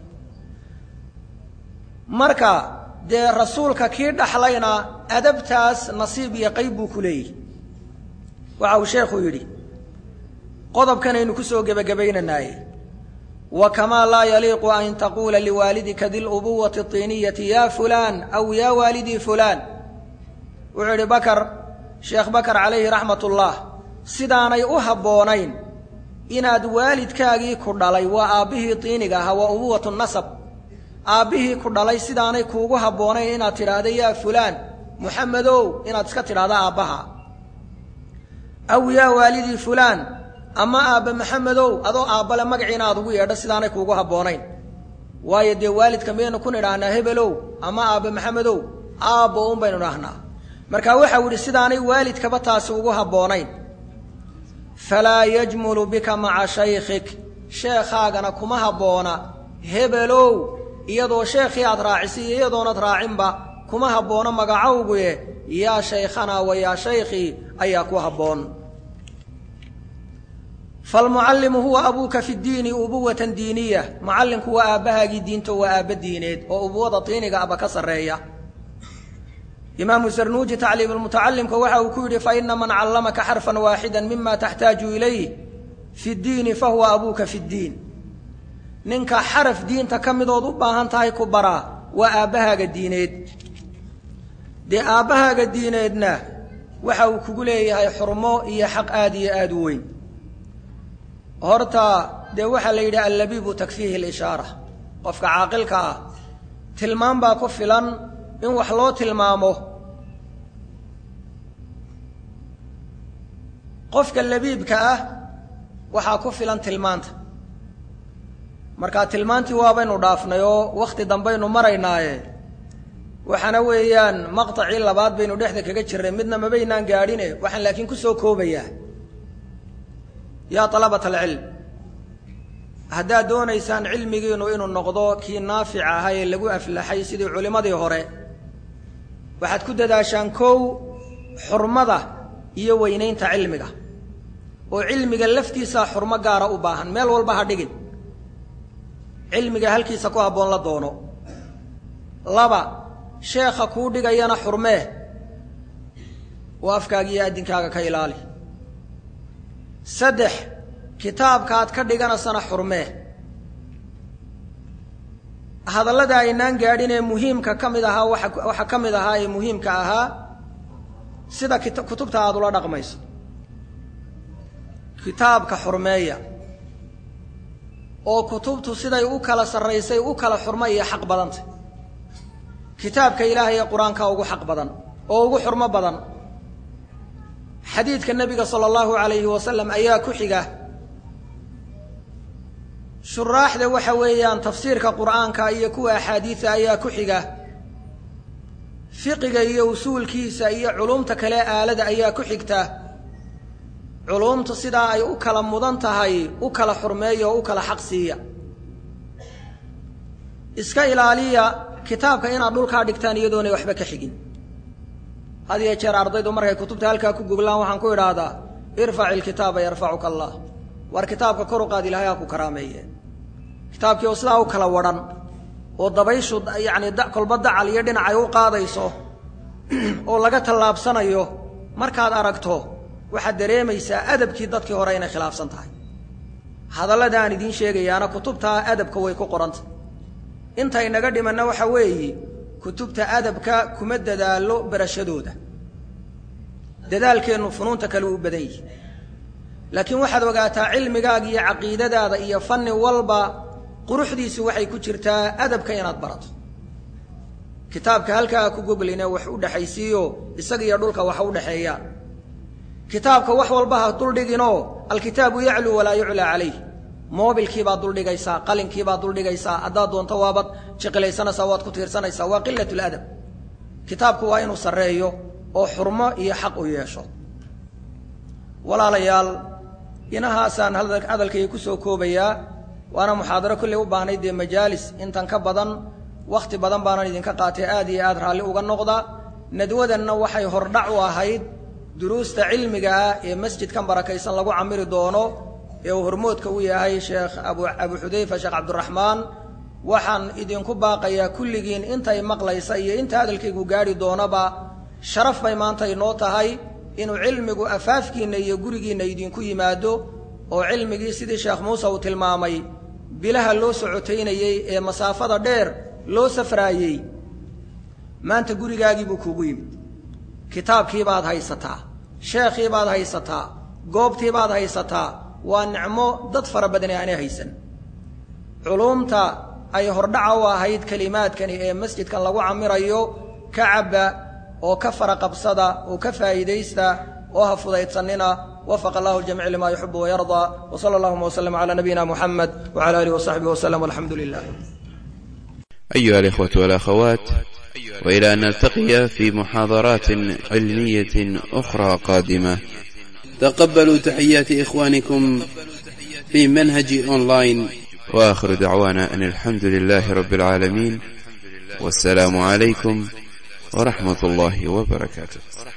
marka dee rasuulka kii dhaxlayna adabtaas nasiib iyo qayb buu ku leeyihi waxa uu sheekhu yidhi qodobkanaynu ku soo gebagabaynanaaye wa kamaa laa yaliiqu an taquula liwaalidika dilubuwati اطiiniyati ya fulaan aw ya waalidii fulaan wuxuu yidhi bakar sheekh bakar calayhi raxmat ullah sidaanay u habboonayn inaad waalidkaagii ku dhalay waa aabbihii tiiniga ahaa waa ubuwatu nasab aabbihii ku dhalay sidaanay kuugu habboonayn inaad tidhaahda yaa fulaan muxamedow inaad iska tidhaahda aabbaha aw yaa waalidii fulaan ama aabbe maxamedow adoo aabbale magaciina aad ugu yeedho sidaanay kuugu habboonayn waayo dee waalidka miyaynu ku nidhaahnaa hebelow ama aabbe maxamedow aabbo un baynu idhaahnaa marka waxau yidhi sidaanay waalidkaba taasi ugu habboonayn falaa yajmulu bika maca shaykhik sheekhaagana kuma habboona hebelow iyadoo sheekhii aad raacisay iyo iyadoonad raacinba kuma habboona magacowguye yaa shaykhanaa wa yaa shaykhii ayaa ku habboon falmucallimu huwa abuuka fi ddiini ubuwatan diiniya mucallimku waa aabbahaagii diinto waa aabba diineed oo ubuwada tiiniga aba ka sarreeya imaamu sarnuuji tacliimulmutacalimka waxa uu ku yidhi faina man callamaka xarfan waaxida mima taxtaaju ilayh fi ddiini fahuwa abuuka fi ddiin ninka xaraf diinta ka midood u baahan tahay ku baraa waa aabbahaaga diineed dee aabbahaaga diineedna waxa uu kugu leeyahay xurmo iyo xaq aad iyo aad u weyn horta dee waxaa la yidhi allabiibu takfiihi lishaara qofka caaqilka ah tilmaam baa ku filan in wax loo tilmaamo qofka labiibka ah waxaa ku filan tilmaanta markaa tilmaantii waabaynu dhaafnay oo wakhti dambaynu maraynaaye waxaana weeyaan maqtacii labaad baynu dhexda kaga jirnay midna mabaynaan gaadhine waxaan laakiin ku soo koobayaa yaa alabat alcilm haddaad doonaysaan cilmigiinu inuu noqdo kii naafic ahaa ee lagu aflaxay sidii culimmadii hore waxaad ku dadaashaan kow xurmada iyo weynaynta cilmiga oo cilmiga laftiisaa xurmo gaara u baahan meel walba ha dhigin cilmiga halkiisa ku habboon la doono laba sheekha kuu dhigayana xurmee oo afkaaga iyo addinkaaga ka ilaali saddex kitaabkaad ka dhiganaysana xurmee hadallada aynaan gaadhin ee muhiimka ka mid ahaa waa waxaa ka mid ahaa ee muhiimka ahaa sida kutubta aada ula dhaqmayso kitaabka xurmeeya oo kutubtu siday u kala sarraysay u kala xurmo iyo xaq badantay kitaabka ilaahay ee qur-aanka ugu xaq badan oo ugu xurmo badan xadiidka nebiga sala allahu alayhi wasalam ayaa ku xiga shuraaxda waxa weeyaan tafsiirka qur'aanka iyo kuwa axaadiida ayaa ku xiga fiqiga iyo usuulkiisa iyo culumta kale aalada ayaa ku xigta culumtu sidaa ay u kala mudan tahay u kala xurmeeya oo u kala xaq siiya iska ilaaliya kitaabka inaad dhulkaa dhigtaan iyadoonay waxba ka xigin had iyo jeer ardaydu markay kutubta halkaa ku goglaan waxaan ku idhaahdaa irfac ilkitaaba yarfacuka allah war kitaabka kor u qaad ilahay ha ku karaameeye kitaabkii oo sidaa u kala wadhan oo dabayshu yacni kolba dacal iyo dhinac ay u qaadayso oo laga tallaabsanayo markaad aragto waxaad dareemaysaa adabkii dadkii hore inay khilaafsan tahay hadallada aan idiin sheegayaana kutubtaa adabka way ku qoranta intay naga dhimanna waxa weeye kutubta adabka kuma dadaalo barashadooda dadaalkeennu funuunta kale u badan yihi laakiin waxaad ogaataa cilmigaaga iyo caqiidadaada iyo fanni walba quruxdiisu waxay ku jirtaa adabka inaad barato kitaabka halkaa ku gogline wax u dhexaysiiyo isaga iyo dhulka wax u dhexeeya kitaabka wax walba ha duldhiginoo alkitaabu yacluu walaa yuclaa calayh moobilkiibaad duldhigaysaa qalinkiibaad duldhigaysaa haddaad doonto waabaad jiqilaysanaysaa waad ku tiirsanaysaa waa qilat ladab kitaabku waa inuu sarreeyo oo xurmo iyo xaq u yeesho walaalayaal inahaasaan hadalkayga kusoo koobayaa waana muxaadaro kolley u baahnay dee majaalis intan ka badan wakhti badan baanan idinka qaatay aad iyo aad raalli uga noqda nadwadanna waxay hordhac u ahayd duruusta cilmiga ah ee masjidkan barakaysan lagu camiri doono ee uu hormoodka u yahay sheekh abu abu xudayfa sheekh cabdiraxmaan waxaan idinku baaqayaa kulligiin intay maqlaysa iyo inta hadalkaygu gaadhi doonaba sharaf bay maanta inoo tahay inuu cilmigu afaafkiinna iyo gurigiinna idinku yimaado oo cilmigii sidii sheekh muuse uu tilmaamay bilaha loo socotaynayey ee masaafada dheer loo safraayey maanta gurigaagii buu kuugu yimid kitaabkiibaad haysataa sheekhiibaad haysataa goobtiibaad haysataa waa nicmo dad fara badani aanay haysan culuumta ay hordhaca u ahayd kelimaadkani ee masjidkan lagu camirayo ka cabba oo ka fara qabsada oo ka faa'iidaysta oo ha fudaydsanina wafaqa allahu ljamiic lima yuxibu wayardaa wa sala allahuma waslm calaa nabiyina muxamed wcala alihi wasaxbihi waslm walxamdu lilah أيها الإخوة والأخوات وإلى أن نلتقي في محاضرات علمية أخرى قادمة تقبلوا تحيات إخوانكم في منهج أونلاين وآخر دعوانا أن الحمد لله رب العالمين والسلام عليكم ورحمة الله وبركاته